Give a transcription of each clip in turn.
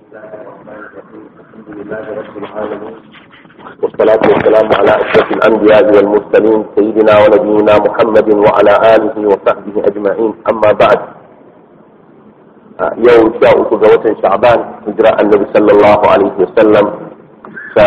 الله الرحمن الرحيم الحمد لله رب العالمين والصلاة والسلام على أشرف الأنبياء والمرسلين سيدنا ونبينا محمد وعلى آله وصحبه أجمعين أما بعد يوم شاء وتزوج شعبان هجرة النبي صلى الله عليه وسلم شا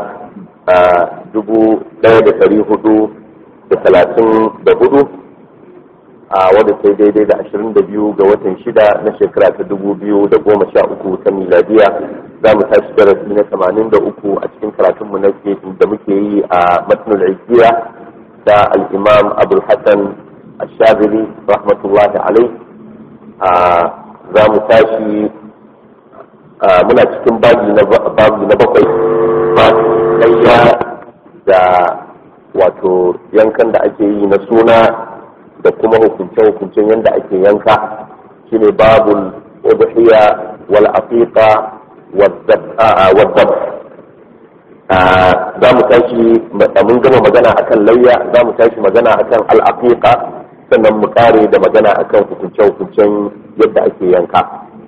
dubu ɗaya da ɗari hudu da talatin da hudu a wadda sai daidai da ashirin da biyu ga watan shida na shekara ta dubu biyu da goma sha uku ta miladiya za mu tashi darasi na tamanin da uku a cikin karatunmu na da muke yi a matnul izziya da al'imam abul hassan ashabiri rahmatullahi alai za mu tashi muna cikin babi na bakwai ba da wato yankan da ake yi na suna da kuma hukunce-hukuncen yadda ake yanka shine babul udhiya wal aqiqa wad za mu tashi mun gama magana akan layya za mu tashi magana akan al aqiqa sannan mu kare da magana akan hukunce-hukuncen yadda ake yanka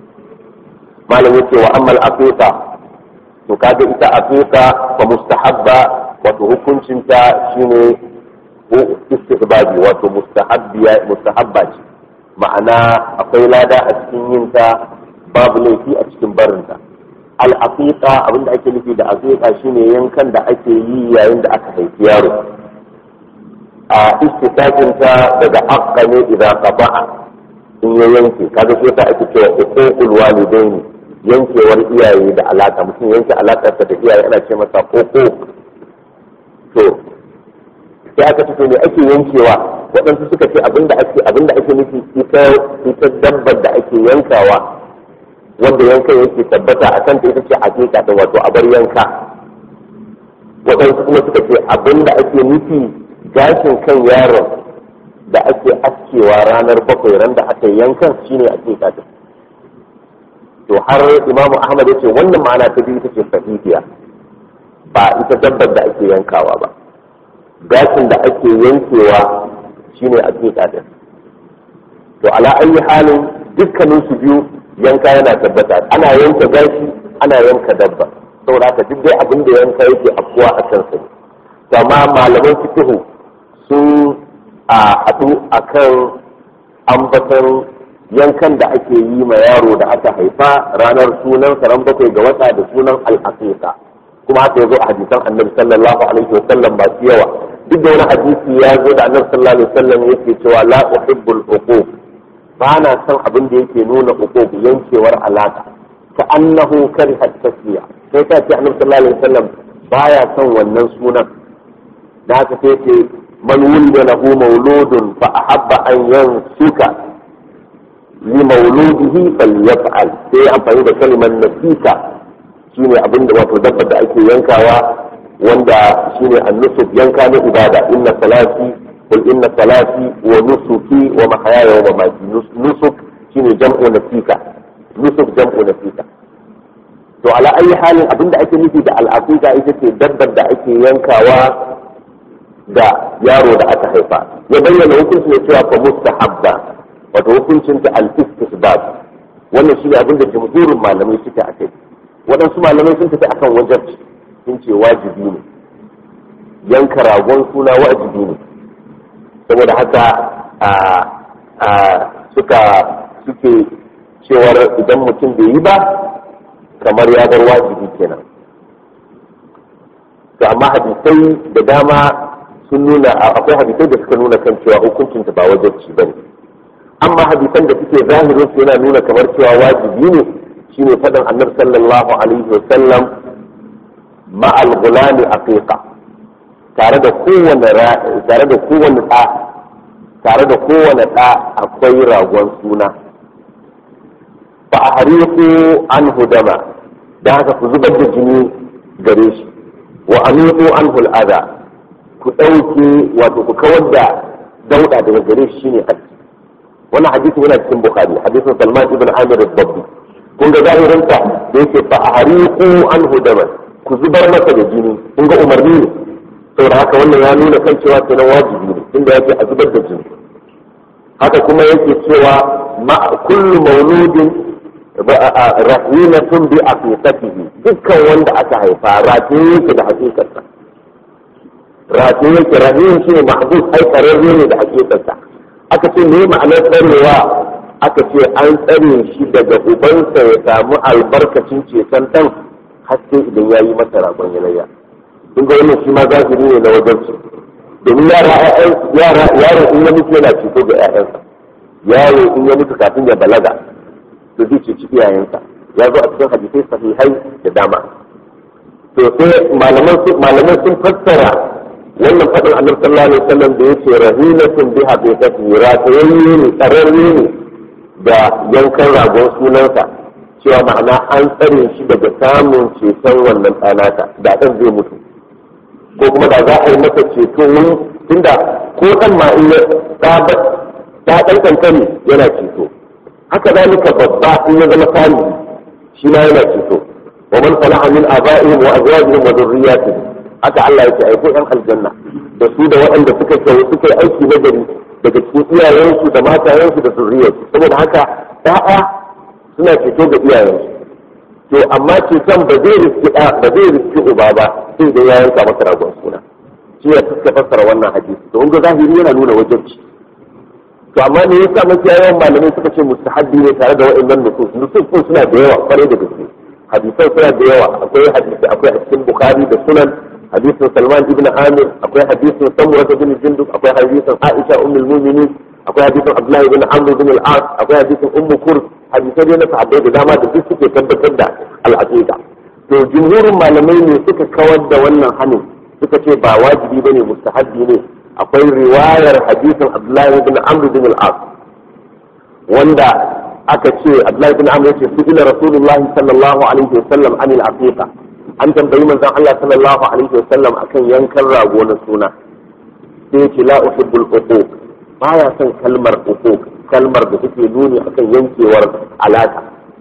malam yace wa amma al aqiqa to kaga ita aqiqa fa mustahabba wato hukuncinta shine istihbabi wato mustahabba ce ma'ana akwai lada a cikin yinta babu laifi a cikin barinta al'aqiqa abinda ake nufi da aqiqa shine yankan da ake yi yayin da aka haifi yaro a istiqaqinta daga aqqa ne idan qaba'a in ya yanke kaga sai ta ake cewa uququl walidaini yankewar iyaye da alaka mutum yanke alakarsa da iyaye ana ce masa koko to sai aka fito ne ake yankewa waɗansu suka ce abinda ake abinda ake nufi ita ita dabbar da ake yankawa wanda yankan yake tabbata a kanta ita ce hakika da wato abar yanka waɗansu kuma suka ce abinda ake nufi gashin kan yaron da ake askewa ranar bakwai ran da aka yankan shine hakika din to har imamu ahmad ya ce wannan ma'ana ta biyu ita ce sahihiya ba ita dabbar da ake yankawa ba gashin da ake yankewa shine a din to ala ayi halin dukkanin su biyu yanka yana tabbata ana yanka gashi ana yanka dabba saboda haka duk dai abin da yanka yake afkuwa a kan su amma malaman fiqh sun a haɗu akan ambatan yankan da ake yi ma yaro da aka haifa ranar sunan ran bakwai ga wata da sunan al-aqiqa kuma haka yazo a hadisan annabi sallallahu alaihi wa sallam ba su yawa duk da wani hadisi ya zo da annabi sallallahu alaihi wa sallam yake cewa la uhibbul uquq ba na son abin da yake nuna uquq yankewar alaka ka annahu kariha tasliya sai ta ce annabi sallallahu alaihi wa sallam baya son wannan sunan da haka sai ce man wulida lahu mauludun fa ahabba an yansuka li mauludihi falyaf'al sai amfani da kalimar nasika shine abin da wato dabbar da ake yankawa wanda shine annusuk yanka na ibada inna salati qul inna salati wa nusuki wa mahyaya wa mamati nusuk shine jam'u nasika nusuk jam'u nasika to ala ayi halin abin da ake nufi da al'aqiqa ita ce dabbar da ake yankawa da yaro da aka haifa ya bayyana hukunci ne cewa fa mustahabba wato hukuncin ta al-istihbab wannan shine abin da jumhurin malamai suke a kai waɗansu malamai sun tafi akan wajabci sun ce wajibi ne yanka ragon suna wajibi ne saboda haka a suka suke cewar idan mutum bai yi ba kamar ya bar wajibi kenan to amma hadisai da dama sun nuna akwai hadisai da suka nuna kan cewa hukuncinta ba wajabci ba ne amma hadisan da suke zahirin su yana nuna kamar cewa wajibi ne shine faɗin annabi sallallahu alaihi wa sallam ma'al gulami aqiqa tare da kowane tare da kowane ɗa tare da kowane ɗa akwai ragon suna fa ahriqu anhu dama da haka ku zubar da jini gare shi wa amiqu anhu al'ada ku ɗauke wato ku kawar da dauɗa daga gare shi shine aski wannan hadisi yana cikin bukhari hadisin salman ibn amir al-babbi kun ga zahirinta da yake fa ahriqu anhu daman ku zubar masa da jini kun ga umarni ne saboda haka wannan ya nuna kan cewa kenan wajibi ne inda yake a zubar da jini haka kuma yake cewa ma kullu mauludin rahinatun bi aqiqatihi dukkan wanda aka haifa rataye yake da hakikarsa rataye yake rahin shi ne mahbus ai kararre ne da hakikarsa aka ce me ma'anar tsarewa aka ce an tsare shi daga ubansa ya samu albarkacin ceton ɗan haske idan ya yi masa ragon yanayya kun ga wannan shi ma zahiri ne na wajen su domin yara yara yaro in ya mutu yana ceto ga 'ya'yansa yaro in ya mutu kafin ya balaga to zai ceci iyayensa ya zo a cikin hadisai sahihai da dama to sai malaman sun fassara wannan faɗin annabi sallallahu alaihi wasallam da yace rahinatun biha bi tasira ta yayi ne tsararre ne da yankan ragon sunansa cewa ma'ana an tsare shi daga samun ceton wannan ɗanata da ɗan zai mutu ko kuma da za a yi masa ceto wani tunda ko ɗan ma in ya ta ɗan kankani yana ceto haka zalika babba in ya zama salihi shi ma yana ceto wa man salaha min aba'ihim wa azwajihim wa dhurriyyatihim haka Allah yake aiko ɗan aljanna da su da waɗanda suka kai suka yi aiki na gari daga cikin iyayensu da matayensu da zurriyarsu saboda haka ɗaya suna ceto ga iyayensu to amma ceton ba zai riski ɗa ba zai riski uba ba sai da ya yanka masa ragon suna shi ya fuska fassara wannan hadisi to ga zahiri yana nuna wajibci to amma me yasa mafiya yawan malamai suka ce mustahabbi ne tare da wa'annan nusus nusus sun suna da yawa kwarai da gaske hadisan suna da yawa akwai hadisi akwai a cikin bukhari da sunan hadisin salman ibn amir akwai hadisin samura bin jundub akwai hadisin aisha ummul mu'minin akwai hadisin abdullahi ibn amr bin al-as akwai hadisin ummu kurd hadisai ne na sahabbai da dama da duk suke tabbatar da al-aqiqa to jumhurin malamai ne suka kawar da wannan hanin suka ce ba wajibi bane mustahabbi ne akwai riwayar hadisin abdullahi ibn amr bin al-as wanda aka ce abdullahi ibn amr yace su ila rasulullahi sallallahu alaihi wasallam anil aqiqa an tambayi manzon Allah sallallahu alaihi wasallam akan yankan rago na suna sai yace la uhibbul uquq baya son kalmar uquq kalmar da take nuni akan yankewar alaka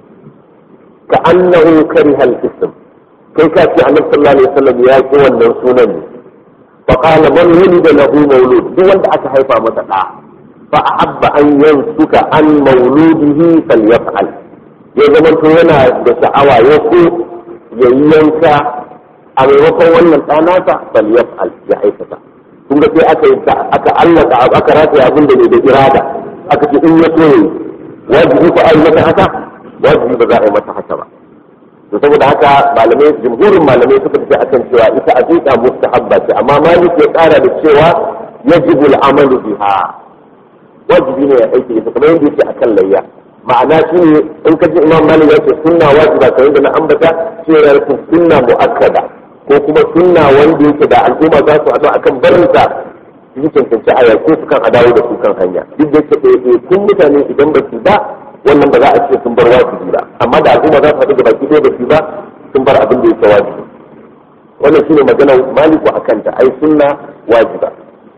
ka annahu kariha al-ism kai ka ce annabi sallallahu alaihi wasallam ya ki wannan sunan ne فقال من ولد له مولود duk wanda aka haifa masa da fa ahabba an yansuka an mawludihi falyaf'al ya zama to yana da sha'awa ya so ya yi yanka a maimakon wannan ɗanasa falyaf'al ya aikata kun ga sai aka yi aka allaka aka rata abin da ne da irada aka ce in ya so yayi wajibi ko ai mata haka wajibi ba za a yi mata haka ba to saboda haka malamai jumhurin malamai suka tafi akan cewa ita aqiqa mustahabba ce amma malik ya kara da cewa yajibu al-amalu biha wajibi ne ya aiki ita kamar yadda yake akan layya ma'ana shi ne in ka ji imam malik ya ce sunna wajiba kamar yadda na ambata cewa ya rufe sunna mu'akkada ko kuma sunna wanda yake da al'umma za su haɗu akan barinsa su cancanci a yaƙe su kan a dawo da su kan hanya duk da yake ɗaya kun mutane idan ba su ba wannan ba za a ce sun bar wajibi ba amma da al'umma za su haɗu da baki ɗaya da su ba sun bar abin da yake wajibi wannan shine maganar maliku a kanta ai sunna wajiba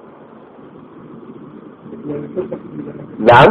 na'am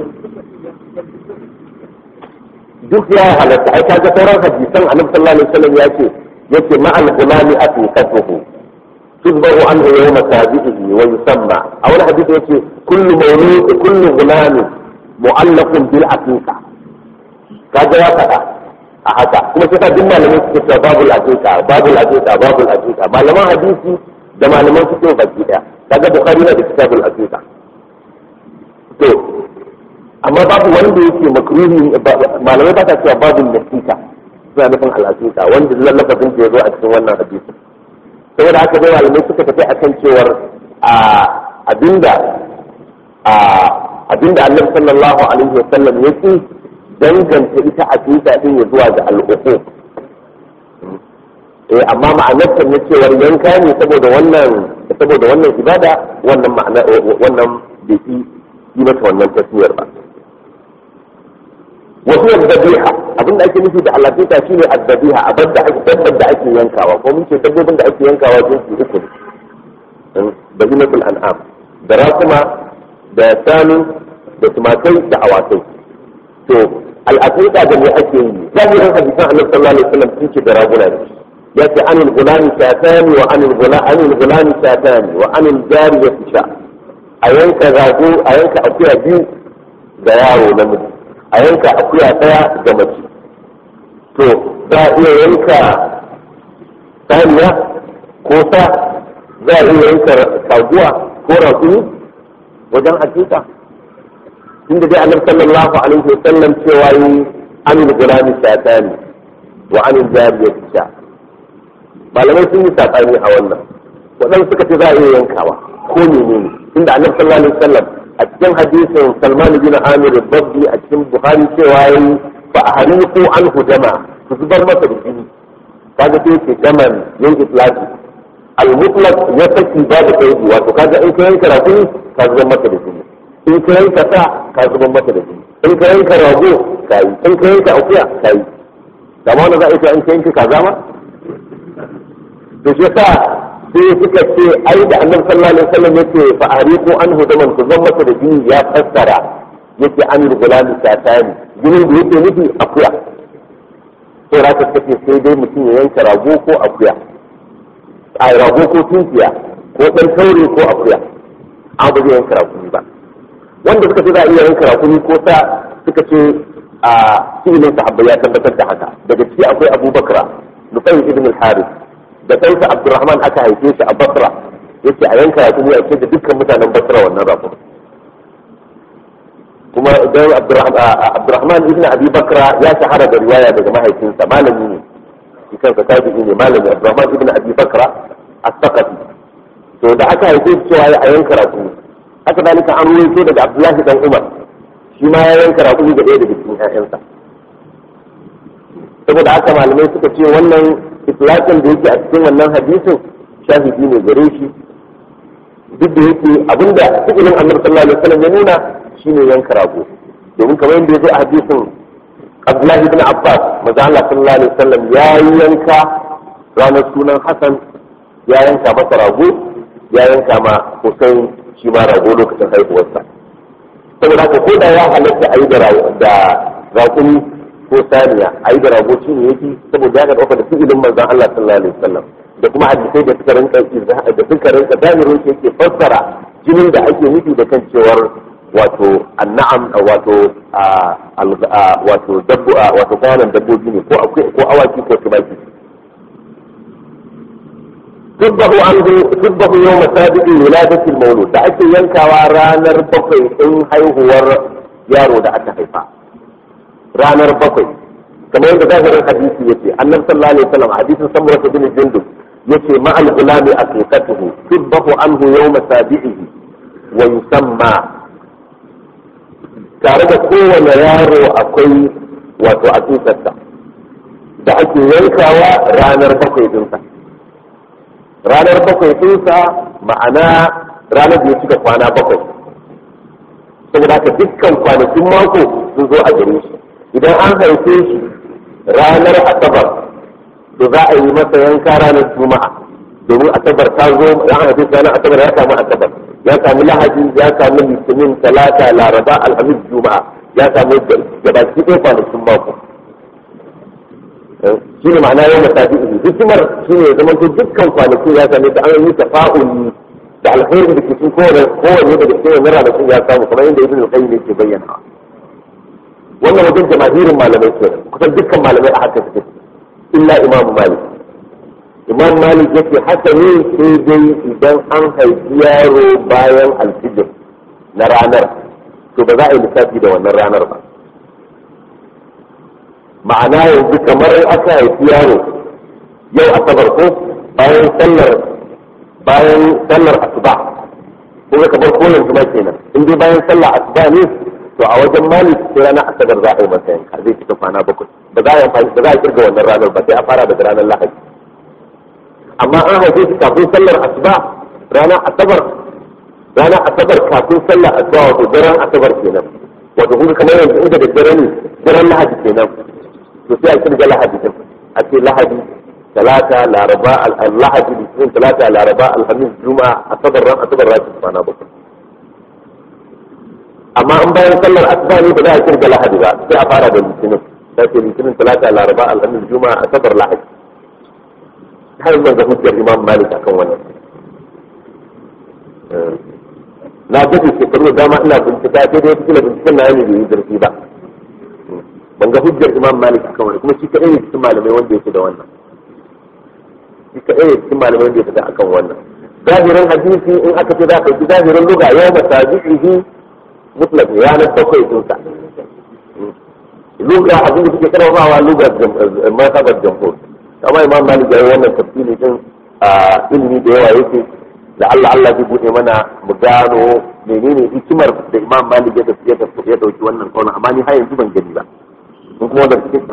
duk ya halatta ai kaga sauran hadisan annabi sallallahu alaihi wasallam ya ce yace ma'al gulami aqiqatuhu تذبح عنه يوم سابقه ويسمى أو الحديث يقول كل مولود كل غلام معلق بالعقيقة kaga ya faɗa a haka kuma sai ka duk malamai suke cewa babul aqiqa babul aqiqa babul aqiqa malaman hadisi da malaman fiqh baki daya kaga bukhari na da kitabul aqiqa to amma babu wanda yake makruhi malamai ba ta cewa babul nasiqa suna nufin al-aqiqa wanda lallafin da ya zo a cikin wannan hadisi saboda haka dai malamai suka tafi akan cewar abinda abinda annabi sallallahu alaihi wasallam yake danganta ita aqida din ya zuwa ga al'uqu eh amma ma'anar ta ne cewar yanka ne saboda wannan saboda wannan ibada wannan ma'ana wannan bai yi yi mata wannan tasmiyar ba wasu yaddabiha abin da ake nufi da alaƙiƙa shi ne addabiha abin da ake dabbar da ake yankawa ko mun ce dabbobin da ake yankawa jinsi uku ne da himatul an'am da rakuma da sanu da tumakai da awakai to al'aƙiƙa da me ake yi zahirin hadisan annabi sallallahu alaihi wasallam sun ce da raguna ne ya ce anil gulani shatani wa anil gulani anil gulani shatani wa anil jariyati sha a yanka rago a yanka akuya biyu ga yaro namiji a yanka akuya ɗaya ga mace to za a iya yanka saniya ko sa za a iya yanka taguwa ko rakuni wajen hakika inda dai annabi sallallahu alaihi wa sallam cewa yi an gulami shatani wa an jariyati sha malamai sun yi sabani a wannan waɗansu suka ce za a iya yankawa ko menene inda annabi sallallahu alaihi wa sallam a cikin hadisin Salman bin Amir Babbi a cikin Bukhari cewa yi fa ahriqu anhu dama ku zubar masa da jini kaga sai ce daman yin islaki al-mutlaq ya saki babu kaidi wato kaga in ka yanka rakuni ka zubar masa da jini in ka yanka sa ka zubar masa da jini in ka yanka rago ka yi in ka yanka akuya ka yi kama wanda za a yi in ka yanka kaza ma to shi sa sai suka ce ai da annabi sallallahu alaihi wasallam yake fa ariqu anhu daman ku zan masa da jini ya fassara yake an gulami satani jinin da yake nufi akuya sai raka kace sai dai mutum ya yanka rago ko akuya a rago ko tunkiya ko dan taure ko akuya an ba zai yanka rakumi ba wanda suka ce za a iya yanka rakumi ko sa suka ce a filin sahabbai ya tabbatar da haka daga ciki akwai abubakar nufai ibn al-harith da ɗansa abdurrahman aka haife shi a basra yake a yanka rakumi a ce da dukkan mutanen basra wannan rakumi kuma idan abdurrahman ibn abi bakra ya shahara da riwaya daga mahaifinsa malami ne shi kansa tabi'i ne malami abdurrahman ibn abi bakra as-saqafi to da aka haife shi cewa a yanka rakumi haka dalika an ruwaito daga abdullahi dan umar shi ma ya yanka rakumi da ɗaya daga cikin ƴaƴansa saboda haka malamai suka ce wannan itlaqin da yake a cikin wannan hadisin shahidi ne gare shi duk da yake abinda fi'ilin annabi sallallahu alaihi wasallam ya nuna shine yanka rago domin kamar yadda ya zo a hadisin Abdullahi ibn Abbas maza Allah sallallahu alaihi wasallam ya yanka ranar sunan Hassan ya yanka masa rago ya yanka ma Hussein shi ma rago lokacin haihuwarsa saboda haka ko da ya halatta a yi da raƙumi ko saniya a yi da rago shi ne yake saboda ya ga ɗauka da fi'ilin manzon Allah sallallahu alaihi wasallam da kuma hadisai da suka rinka da suka rinka damirin shi yake fassara jinin da ake nufi da kan cewar wato annam wato wato dabbo wato kwanan dabbobi ne ko akwai ko awaki ko tumaki tubbahu anhu tubbahu yawm sabiqi wiladati al-mawlud da ake yankawa ranar bakwai din haihuwar yaro da aka haifa ranar bakwai kamar yadda zahirin hadisi yace annabi sallallahu alaihi wasallam hadisin samura bin jundub yace ma al-gulami aqiqatuhu tubbahu anhu yawm sabiqihi wa yusamma tare da kowane yaro akwai wato aqiqarsa da ake yankawa ranar bakwai dinsa ranar bakwai dinsa ma'ana ranar da ya cika kwana bakwai saboda haka dukkan kwanakin mako sun zo a gare shi idan an haife shi ranar asabar to za a yi masa yanka ranar juma'a domin asabar ta zo ya haife shi ranar asabar ya samu asabar ya samu lahadi ya samu litinin talata laraba alhamis juma'a ya samu gabaki ɗaya kwanakin mako shi ne ma'ana yau masafi ihi hikimar shi ne zama to dukkan kwanakin ya same ta an yi tafa'uli da alkhairi da ke cikin kowane kowane daga cikin wannan ranakun ya samu kamar yadda ibn al-qayyim yake bayyana wannan wajen jama'irin malamai ke kusan dukkan malamai a haka suke illa imamu malik imam malik yake haka ne sai dai idan an haifi yaro bayan alfijir na ranar to ba za a yi lissafi da wannan ranar ba ma'ana yanzu kamar aka haifi yaro yau asabar ko bayan sallar bayan sallar asuba ko ka bar ko yanzu ma kenan in dai bayan sallar asuba ne to a wajen malik sai ranar asabar za a yi masa yanka zai cika kwana bakwai ba za a yi amfani ba za a kirga wannan ranar ba sai a fara daga ranar lahadi amma an haife shi kafin sallar asuba ranar asabar ranar asabar kafin sallar asuba wato daren asabar kenan wato kuma kamar yanzu inda da dare ne daren lahadi kenan to sai a kirga lahadi din a ce lahadi talata laraba lahadi litinin talata laraba alhamis juma'a asabar ran asabar ran kwana bakwai amma an bayan sallar asuba ne ba za a kirga lahadi ba sai a fara da litinin sai ce litinin talata laraba alhamis juma'a asabar lahadi har yanzu ga hujjar imam malik akan wannan na gaji shekaru da dama ina bincika sai dai kila binciken na yana bai yi zurfi ba ban ga hujjar imam malik akan wani kuma shi kaɗai ne cikin malamai wanda yake da wannan shi kaɗai ne cikin malamai wanda yake da akan wannan zahirin hadisi in aka ce za ka yi zahirin luga yau da tabi'ihi mutlaq ranar bakwai sun sa luga abin da suke karfafawa lugar mazhabar jamhur amma imam malik ya yi wannan tafsiri din a ilimi da yawa yake da Allah Allah zai bude mana mu gano menene hikimar da imam malik ya tafi ya tafi ya dauki wannan kauna amma ni har yanzu ban gani ba in kuma da cikin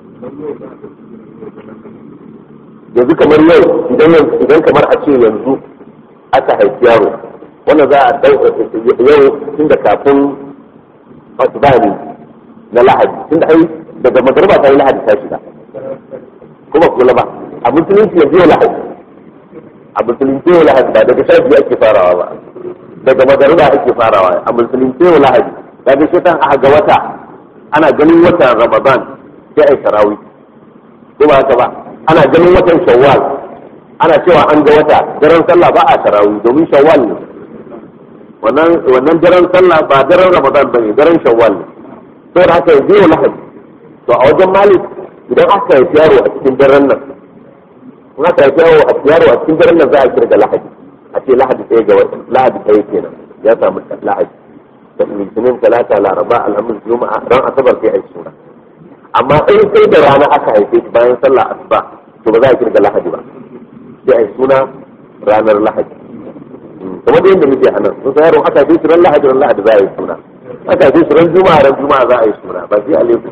yanzu kamar yau idan idan kamar a ce yanzu aka haifi yaro wannan za a yau tun da kafin asibani na lahadi tun da ai daga magarba ta yi lahadi ta shiga kuma kula ba a musulunci yanzu yau lahadi a musulunci yau lahadi ba daga sha biyu ake farawa ba daga magarba ake farawa a musulunci yau lahadi daga shetan aka ga wata ana ganin watan ramadan sai ai tarawih ko ba haka ba ana ganin watan shawwal ana cewa an ga wata daren sallah ba a tarawih domin shawwal ne wannan wannan daren sallah ba daren ramadan bane daren shawwal ne to da haka yanzu yau lahadi to a wajen malik idan aka yi yaro a cikin daren nan in aka yi yaro a yaro a cikin daren nan za a kirga lahadi a ce lahadi ɗaya ga wata lahadi ɗaya kenan ya samu lahadi da litinin talata laraba alhamis juma'a ran asabar sai a yi suna amma in sai da rana aka haife shi bayan sallah asuba to ba za a kirga lahadi ba sai a yi suna ranar lahadi kamar da yadda muke a nan sun sayarwa aka haife shi ran lahadi ran lahadi za a yi suna aka haife shi ran juma'a ran juma'a za a yi suna ba sai alaikum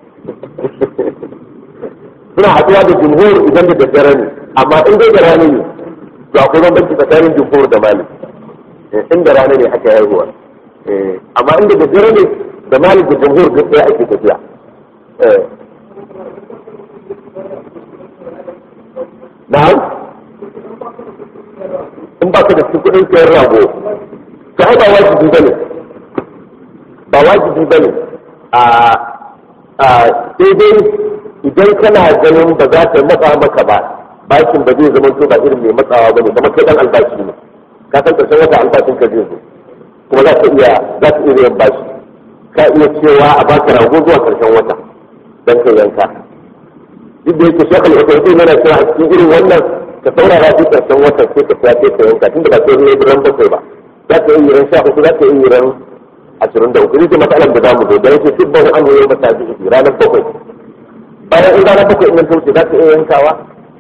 suna haɗuwa da jumhur idan da daddare ne amma in dai da rana ne to akwai bambanci tsakanin jumhur da malik in da rana ne aka haihuwa amma inda da daddare ne da malik da jumhur duk ɗaya ake tafiya na'am in ba ka da su kuɗin sayar rago ka ai ba wajibi bane ba wajibi bane a a daidai idan kana ganin ba za ta matsa maka ba bakin ba zai zama to ba irin mai matsawa bane kamar kai dan albashi ne ka san karshen wata albashin ka zai zo kuma za ka iya za ka iya yin bashi ka iya cewa a baka rago zuwa karshen wata dan kai yanka duk da yake shekul usaitin yana cewa a cikin irin wannan ka saurara shi karshen wata sai ka fiya ka yanka tunda ba sai ne ran bakwai ba za ka iya ran sha uku za ka iya ran ashirin da uku ita matsalar da zamu zo da yake tibban an yi mata biyu ranar bakwai bayan in ranar bakwai in ta wuce za ka iya yankawa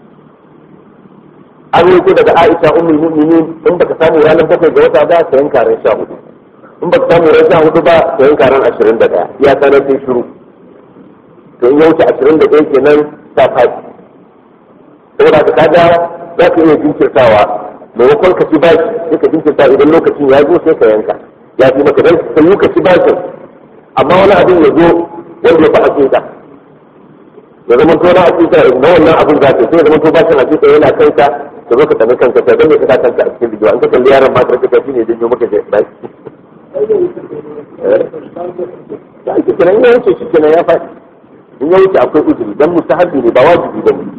an yi daga Aisha ummul mu'minin in baka samu ranar bakwai ga wata ba ka yanka ran sha hudu in baka samu ran sha hudu ba ka yanka ran ashirin da ɗaya iya sanar sai shiru to in ya wuce ashirin da ɗaya kenan ta faɗi saboda ka kaga za ka iya jinkirtawa maimakon ka ci bashi sai ka jinkirta idan lokacin ya zo sai ka yanka ya fi maka dan ka yi ka ci bashin amma wani abin ya zo wanda ya fi hakika ya zama to na hakika na wannan abin za ka sai ya zama to bashin hakika yana kanka ka zo ka tafi kanka ka dan me ka kanka a cikin bidiyo an ka kalli yaron ma ka ka shi ne janyo maka da bashi ya ake kenan ya wuce shi kenan ya faɗi in ya wuce akwai uzuri dan mustahabi ne ba wajibi ba ne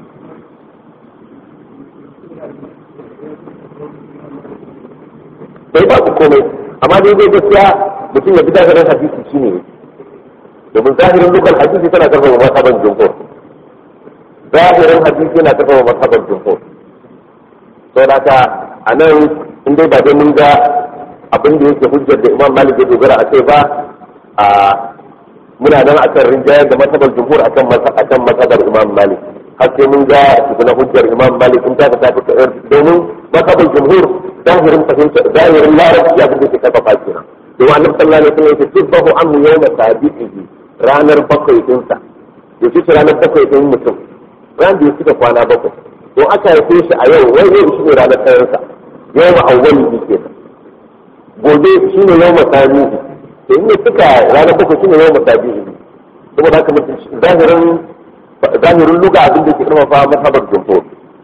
sai ba ku komai amma dai dai gaskiya mutum ya bi zahirin hadisi shine domin zahirin dukkan hadisi tana karfafa masaban jumhur zahirin hadisi yana karfafa masaban jumhur sau da ka a nan in dai ba dai mun ga abin da yake hujjar da imam malik ya dogara a kai ba a muna nan akan rinjayar da masabar jumhur akan akan masabar imam malik har sai mun ga tukuna hujjar imam malik in ta ta fita domin masabar jumhur zahirin fahimta zahirin larabci abin da ke karfafa kenan domin annabi sallallahu alaihi wasallam ya ce tibbahu anhu yawma tabi'ihi ranar bakwai dinsa ya ce ranar bakwai din mutum ran da ya cika kwana bakwai to aka haife shi a yau wai yau shi ne ranar ɗayansa yawma awwali ne kenan gobe shi ne yawma tabi'ihi to in ya cika ranar bakwai shi ne yawma tabi'ihi saboda haka mutum zahirin zahirin luga abin da ke karfafa masabar jumhur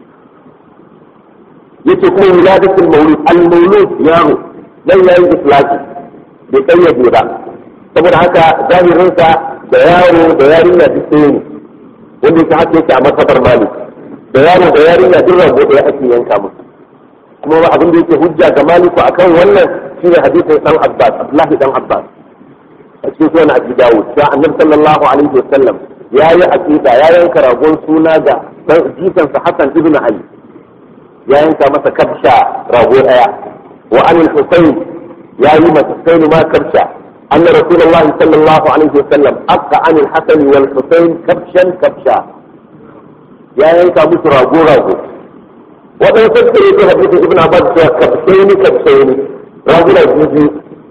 yace kuma wiladatul maulud al maulud yaro dan yayin islaki bai kayyade ba saboda haka zahirin sa da yaro da yarinya duk ɗaya ne wanda yake haka yake a masabar malik da yaro da yarinya duk rago ɗaya ake yanka musu kuma abin da yake hujja ga maliku akan wannan shine hadisin dan abbas abdullahi dan abbas a cikin sunan abi dawud ya annabi sallallahu alaihi wasallam ya yi aqiqa ya yanka ragon suna ga dan jikansa hasan ibn ali ya yanka masa kabsha rago daya wa anil husayn ya yi masa husayn ma kabsha anna rasulullahi sallallahu alaihi wasallam aqqa anil hasan wal husayn kabshan kabsha ya yanka musu rago rago waɗansu suka yi ta hadisin ibn abbas cewa kabshaini kabshaini raguna biyu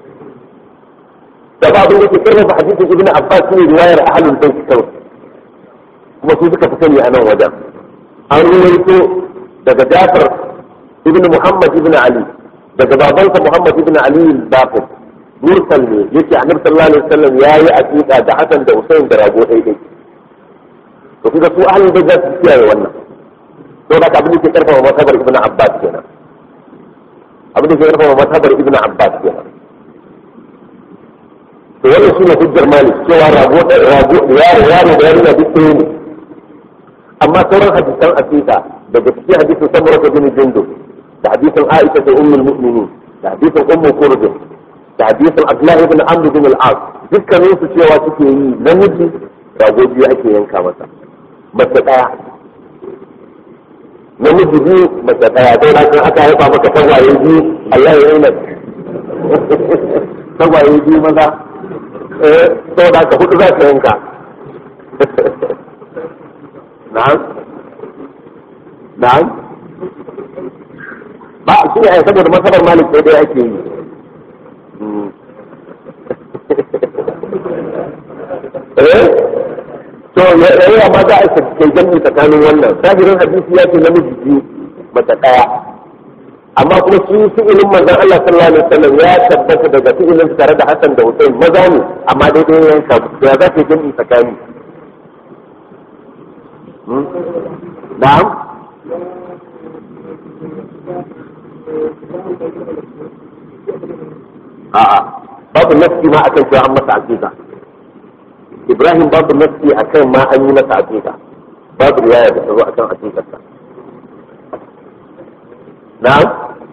da ba abin da ke karfafa hadisin ibn abbas ne riwayar ahlul bait kawai kuma su suka fi sani a nan wajen an ruwaito daga jafar ibn muhammad ibn ali daga babansa muhammad ibn ali al-baqir mursal ne yake annabi sallallahu alaihi wasallam yayi aqiqa da hasan da husain da rago daidai to kuma su ahlul bait za su kiyaye wannan to da abin da ke karfafa matabar ibn abbas kenan abin da ke karfafa matabar ibn abbas kenan to wannan shine hujjar malik cewa rago rago yaro yaro da yarinya duk ɗaya ne amma sauran hadisan aqiqa daga cikin hadisin samura ta bin jundub da hadisin aisha ta ummul mu'minin da hadisin ummu kurd da hadisin abdullah ibn amr bin al-as dukkanin su cewa suke yi namiji rago biyu ake yanka masa mace daya namiji biyu mace daya sai na aka haifa maka tagwaye biyu Allah ya yi tagwaye biyu maza eh saboda ka hudu za ka yanka na'am na'am ba shi ne ai saboda masabar malik sai dai ake yi eh to yayi amma za a kai jami'i tsakanin wannan sahirin hadisi ya ce namiji biyu mata daya amma kuma shi fi'ilin manzon Allah sallallahu alaihi wasallam ya tabbata daga fi'ilin tare da Hassan da Hussein maza ne amma daidai yanka ya za ka jami'i tsakani نعم a'a babu nafsi ma akan cewa an masa aqiqa Ibrahim babu nafsi akan ma an yi masa aqiqa babu riwaya da ta zo akan aqiqarsa na'am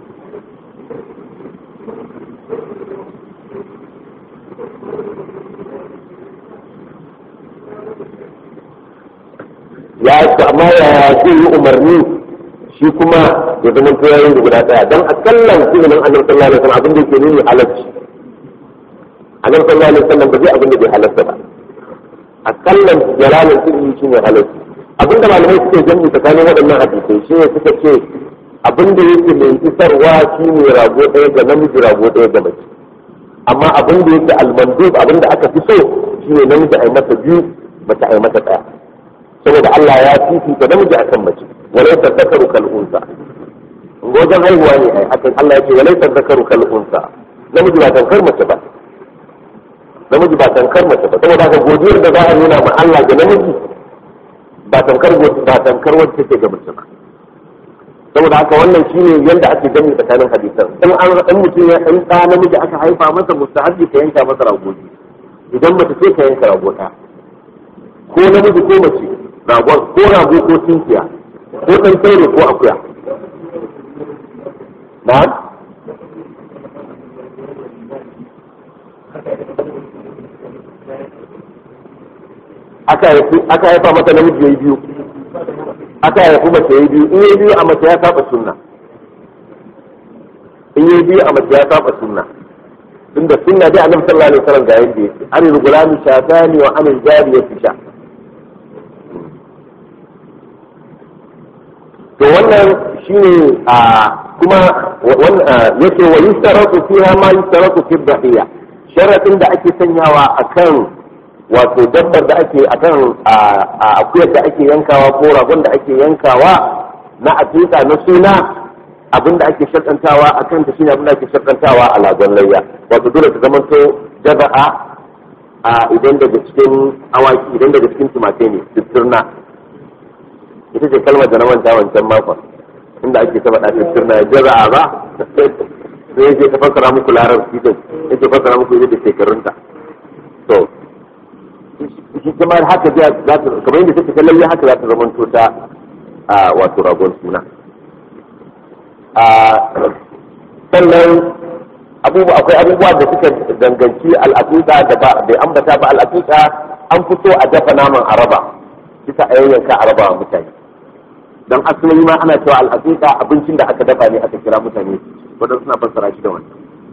ya ce amma ya zai yi umarni shi kuma ya zama yayin da guda daya don akallan fi'ilin annabi sallallahu alaihi wasallam abin da yake nuni halarci annabi sallallahu alaihi wasallam ba zai abin da bai halarta ba akallan jalalan fi'ili shine halarci abinda malamai suke jami'i tsakanin waɗannan hadisai shi ne suka ce abin da yake mai isarwa shine rago ɗaya ga namiji rago ɗaya ga mace amma abin da yake almandub abin da aka fi so shine namiji a yi masa biyu mace a yi masa ɗaya saboda Allah ya fifita namiji akan mace walai tazakaru kal unsa wajen haihuwa ne ai hakan Allah ya ce walai tazakaru kal unsa namiji ba tankar mace ba namiji ba tankar mace ba saboda haka godiyar da za a nuna ma Allah ga namiji ba tankar ba tankar wacce take ga mace ba saboda haka wannan shine yanda ake gani tsakanin hadisan in an dan mutum ya dan da namiji aka haifa masa mustahabi ka yanka masa ragoji idan mace ce ka yanka rago ko namiji ko mace ragon ko rago ko tunkiya ko ɗan sauro ko akuya na aka haifa masa namiji ya yi biyu aka haifi mace ya yi biyu in yi biyu a mace ya saba sunna in yi biyu a mace ya saba sunna tunda sunna dai annabi sallallahu alaihi wasallam ga yadda yake anil gulami shatani wa anil jariyati sha to wannan shine a kuma yake wa yustaratu fiha ma yustaratu fi dhahiya sharatin da ake sanyawa akan wato dabbar da ake akan akuyar da ake yankawa ko ragon da ake yankawa na aƙiƙa na suna abin da ake shakantawa a kan ta shine abin da ake shakantawa a lagon layya wato dole ta zamanto jaza'a a idan daga cikin awaki idan daga cikin tumakai ne sittirna ita ce kalmar da na manta wancan makon inda ake ta faɗa sittirna jaza'a ba sai yake ta fassara muku larabci din yake fassara muku yadda shekarunta to shi kuma haka za ta kamar yadda take ta lalle haka za ta zamanto ta wato ragon suna sannan abubuwa akwai abubuwa da suka danganci al'aqiqa da ba bai ambata ba al'aqiqa an fito a dafa naman araba kisa a yayyanka araba wa mutane dan asali ma ana cewa al'aqiqa abincin da aka dafa ne aka kira mutane wadanda suna fassara shi da wannan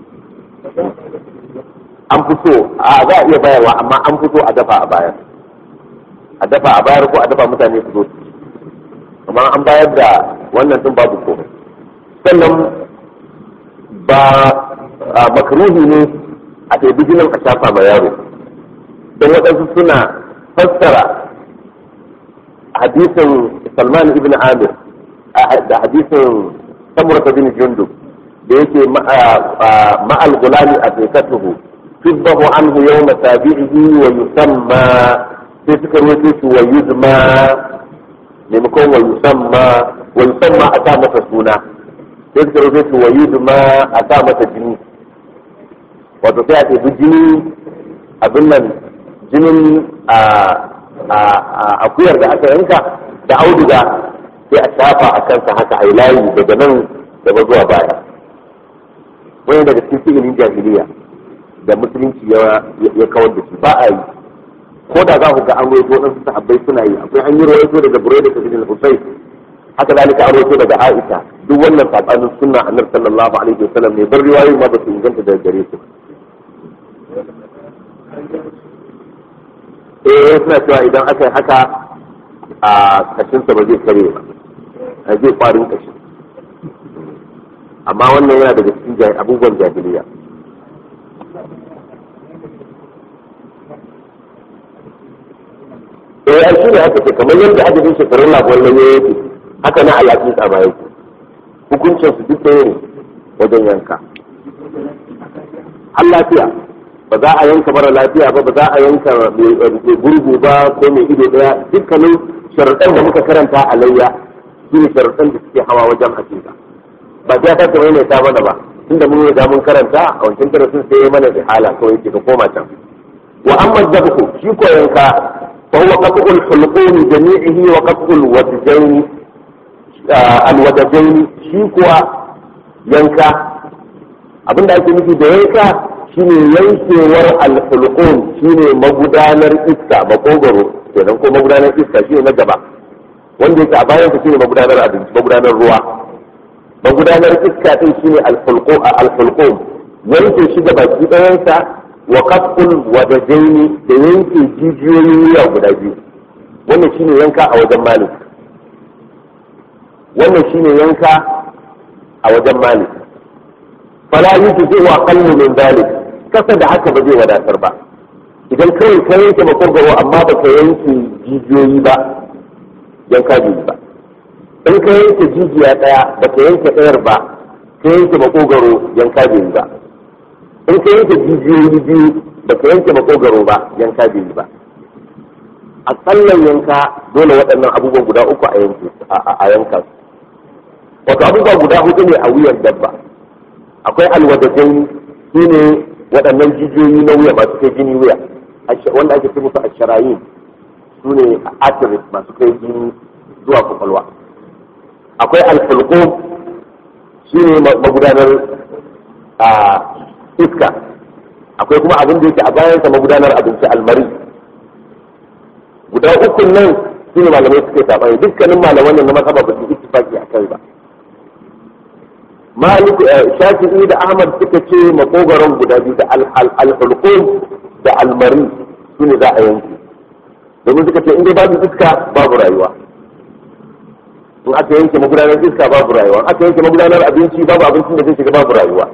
an fito a za a iya bayarwa amma an fito a dafa a bayar a dafa a bayar ko a dafa mutane su zo su amma an bayar da wannan din babu komai sannan ba makaruhi ne a ɗaibi jinin a shafa ma yaro don waɗansu suna fassara hadisin salman ibn amir da hadisin samurata bin jundub da yake ma'al gulami a fikatuhu tubbahu anhu yawma tabi'ihi wa yusamma sai suka ruwaito shi wa yuzma maimakon wa yusamma wa yusamma a sa masa suna sai suka rufe su wa yudma a sa mata jini wato sai a ɗebi jini abin nan jinin a akuyar da aka yanka da auduga sai a shafa a kansa haka a yi layi daga nan gaba zuwa baya wani daga cikin fi'ilin jahiliya da musulunci ya kawar da shi ba a yi ko da za ku ga an roito waɗansu sahabbai suna yi akwai an yi roito daga burai da kabilin hussein haka zalika an roito daga aisha duk wannan sabanin sunna annabi sallallahu alaihi wasallam ne bar riwayoyi ma ba su inganta daga gare su eh suna cewa idan aka yi haka a kashinsa ba zai kare ba a zai kwarin kashi amma wannan yana daga cikin abubuwan jahiliya eh ai shi ne haka ce kamar yadda aka bin shekarun labuwar nan yake haka na alaƙi tsama yake hukuncin su duk ɗaya ne wajen yanka har lafiya ba za a yanka mara lafiya ba ba za a yanka mai gurgu ba ko mai ido ɗaya dukkanin sharuɗan da muka karanta a layya su ne sharuɗan da suke hawa wajen hakika ba ta ta kamar mai ta mana ba tunda mun riga mun karanta a wancan darasin sai ya mana ihala kawai ke ka koma can wa amma zabku shi ko yanka fa huwa qat'ul hulqumi jami'ihi wa qat'ul wajjayn alwadajain shi kuwa yanka abinda ake nufi da yanka shine yankewar alhulqum shine magudanar iska makogaro kenan ko magudanar iska shine na gaba wanda yake a bayan ka shine magudanar abinci magudanar ruwa magudanar iska din shine alhulqum alhulqum yanke shi da baki ɗayansa wa qat'ul wadajaini da yanke jijiyoyin wuya guda biyu wannan shine yanka a wajen malik wannan shine yanka a wajen malik fala yutu wa aqallu min dalik kasa da haka ba zai wadatar ba idan kawai ka yanke makogaro amma ba ka yanke jijiyoyi ba yanka biyu ba in ka yanke jijiya daya ba ka yanke ɗayar ba ka yanke makogaro yanka biyu ba in ka yanke jijiyoyi biyu ba ka yanke makogaro ba yanka biyu ba a tsallan yanka dole waɗannan abubuwan guda uku a yanka su wato abubuwa guda hudu ne a wuyan dabba akwai alwadajai su ne waɗannan jijiyoyi na wuya masu kai jini wuya wanda ake ce musu asharayin su ne arteries masu kai jini zuwa kwakwalwa akwai alfulko shi ne magudanar iska akwai kuma abin da yake a bayansa magudanar abinci almari guda ukun nan su ne malamai suke saɓani dukkanin malaman nan na masaba ba su ittifaki a kai ba malik shafi'i da ahmad suka ce makogaron guda biyu da alhulqum da almari su ne za a yanke domin suka ce in dai babu iska babu rayuwa in aka yanke magudanar iska babu rayuwa aka yanke magudanar abinci babu abincin da zai shiga babu rayuwa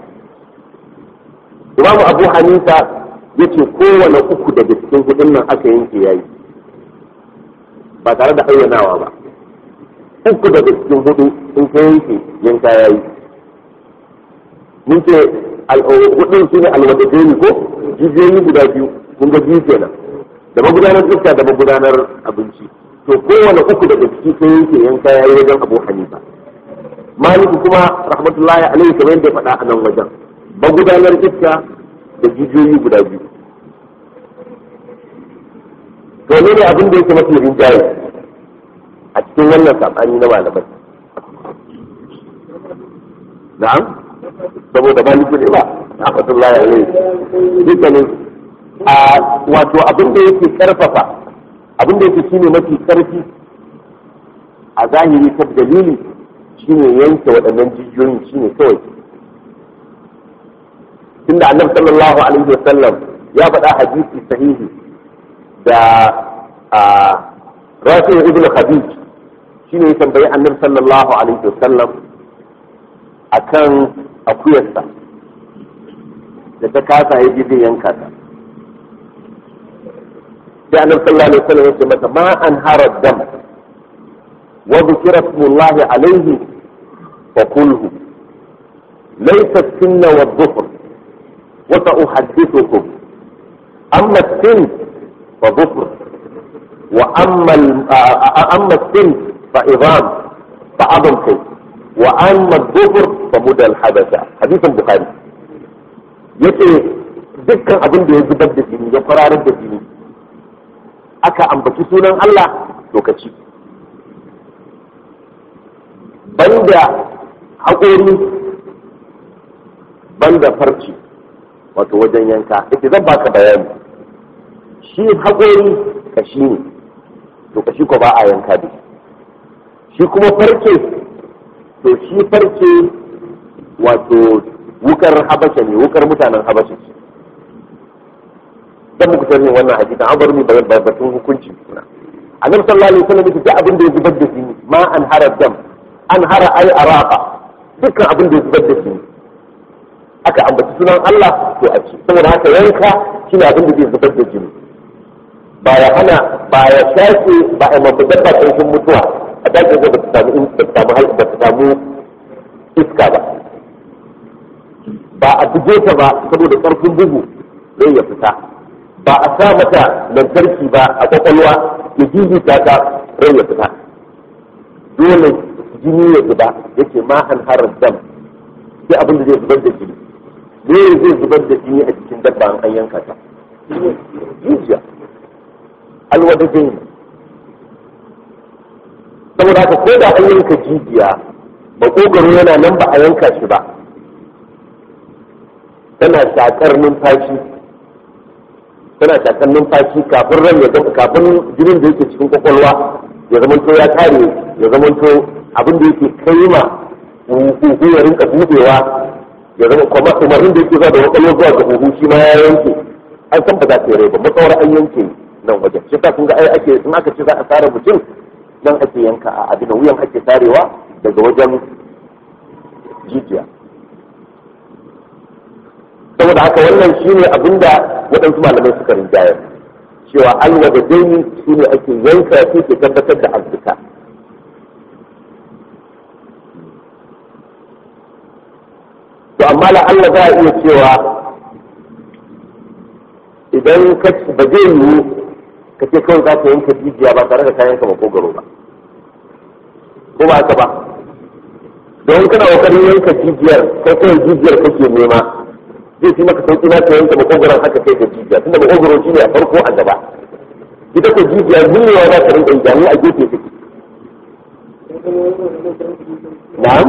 imamu abu hanifa ya ce kowane uku daga cikin hudun nan aka yanke yayi ba tare da ayyanawa ba uku daga cikin hudu in ka yanke yanka yayi mun ce hudun su ne alwadadai ko jijiyoyi guda biyu kun ga biyu kenan da magudanar iska da magudanar abinci to kowane uku daga ciki sai yake yanka yayi wajen abu hanifa maliku kuma rahmatullahi alaihi kamar yadda ya faɗa a nan wajen magudanar iska da jijiyoyi guda biyu to ne ne abin da yake mafi rinjaye a cikin wannan saɓani na malamai na'am saboda maliki ne ba rahmatullahi alaihi dukkanin a wato abin da yake karfafa abin da yake shine mafi karfi a zahiri ta dalili shine yanke waɗannan jijiyoyin shine kawai tunda annabi sallallahu alaihi wasallam ya faɗa hadisi sahihi da rafi ibn khadij shine ya tambayi annabi sallallahu alaihi wasallam akan akuyarsa da ta kasa ya ji zai yanka ta sai annabi sallallahu alaihi wasallam ya ce mata ma an hara dam wa dhikra ismullahi alaihi fa kulhu laysa sinna wa dhufr wa sa'uhaddithukum amma sin fa dhufr wa amma amma sin fa idam fa adam kai wa amma dhufr fa mudal hadatha hadithan bukhari yace dukkan abin da ya zubar da jini ya fararar da jini aka ambaci sunan Allah lokaci banda haƙori banda farci wato wajen yanka ita zan baka bayani shi haƙori kashi ne to kashi ko ba a yanka da shi kuma farce to shi farce wato wukar habasha ne wukar mutanen habasha ce dan muku tarihin wannan hadisin an bar mu da batun hukunci kuna annabi sallallahu alaihi wasallam yake abin da ya zubar da jini ma an hara dam an hara ai araqa dukkan abin da ya zubar da jini aka ambaci sunan Allah to a ci saboda haka yanka shine abin da zai zubar da jini ba ya hana ba ya shafe ba a mafi dabba ƙarshen mutuwa a dakin da ba ta samu ba ta samu ba ta samu iska ba ba a buge ta ba saboda ƙarfin bugu zai ya fita ba a sa mata lantarki ba a kwakwalwa ya jijita ta rai ya fita dole jini ya zuba yake ma an harar dam sai abin da zai zubar da jini ne zai zubar da jini a cikin dabba an yanka ta jijiya alwada jini saboda haka ko da an yanka jijiya makogaro yana nan ba a yanka shi ba tana shakar numfashi tana shakar numfashi kafin ran ya zama kafin jinin da yake cikin kwakwalwa ya zamanto ya kare ya zamanto abin da yake kai ma huhu ya rinka budewa ya zama kuma umarnin da yake zuwa da kwakwalwa zuwa ga huhu shi ma ya yanke an san ba za ta yi rai ba matsawar an yanke nan wajen shi ta kun ga ai ake in aka ce za a tsara mutum nan ake yanka a abin da wuyan ake tarewa daga wajen jijiya saboda haka wannan shine abinda waɗansu malamai suka rinjayar cewa alwa da daini shine ake yanka su ke tabbatar da arzika to amma la Allah za a iya cewa idan ka ba zai yiwu ka ce kawai za ka yanka jijiya ba tare da kayan ka makogaro ba ko ba haka ba don kana kokarin yanka jijiyar kai kawai jijiyar kake nema zai fi maka sauki na ka yanka makogaron haka kai ka jijiya tunda makogaro shine a farko a gaba ita ko jijiya zullewa za ta rinka jami a gefe take na'am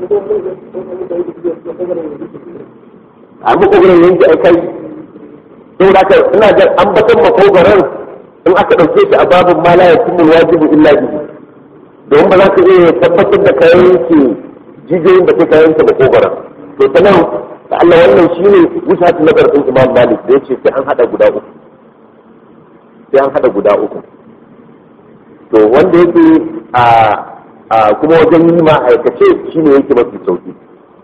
a makogaron yanki a kai saboda haka ina ga ambatan makogaron in aka ɗauke shi a babin ma la yatimul wajibu illa bihi domin ba za ka iya tabbatar da kayan yanke jijiyoyin da kai kayan ta makogaron to ta nan da Allah wannan shine wusatu nazar din Imam Malik da yace sai an hada guda uku sai an hada guda uku to wanda yake a a kuma wajen yi ma aikace shine yake mafi sauki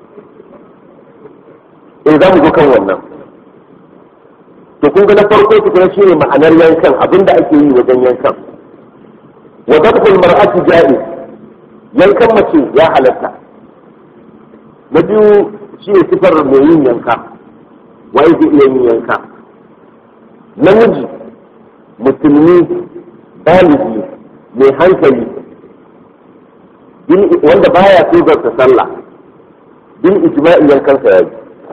eh za mu zo kan wannan to kun ga na farko tukuna shine ma'anar yankan abinda ake yi wajen yankan wa dabhul mar'ati ja'iz yankan mace ya halatta na biyu shi ne sifar mai yin yanka waye zai iya yin yanka namiji musulmi baligi mai hankali wanda baya tozarta sallah bin ijma'i yankansa ya yi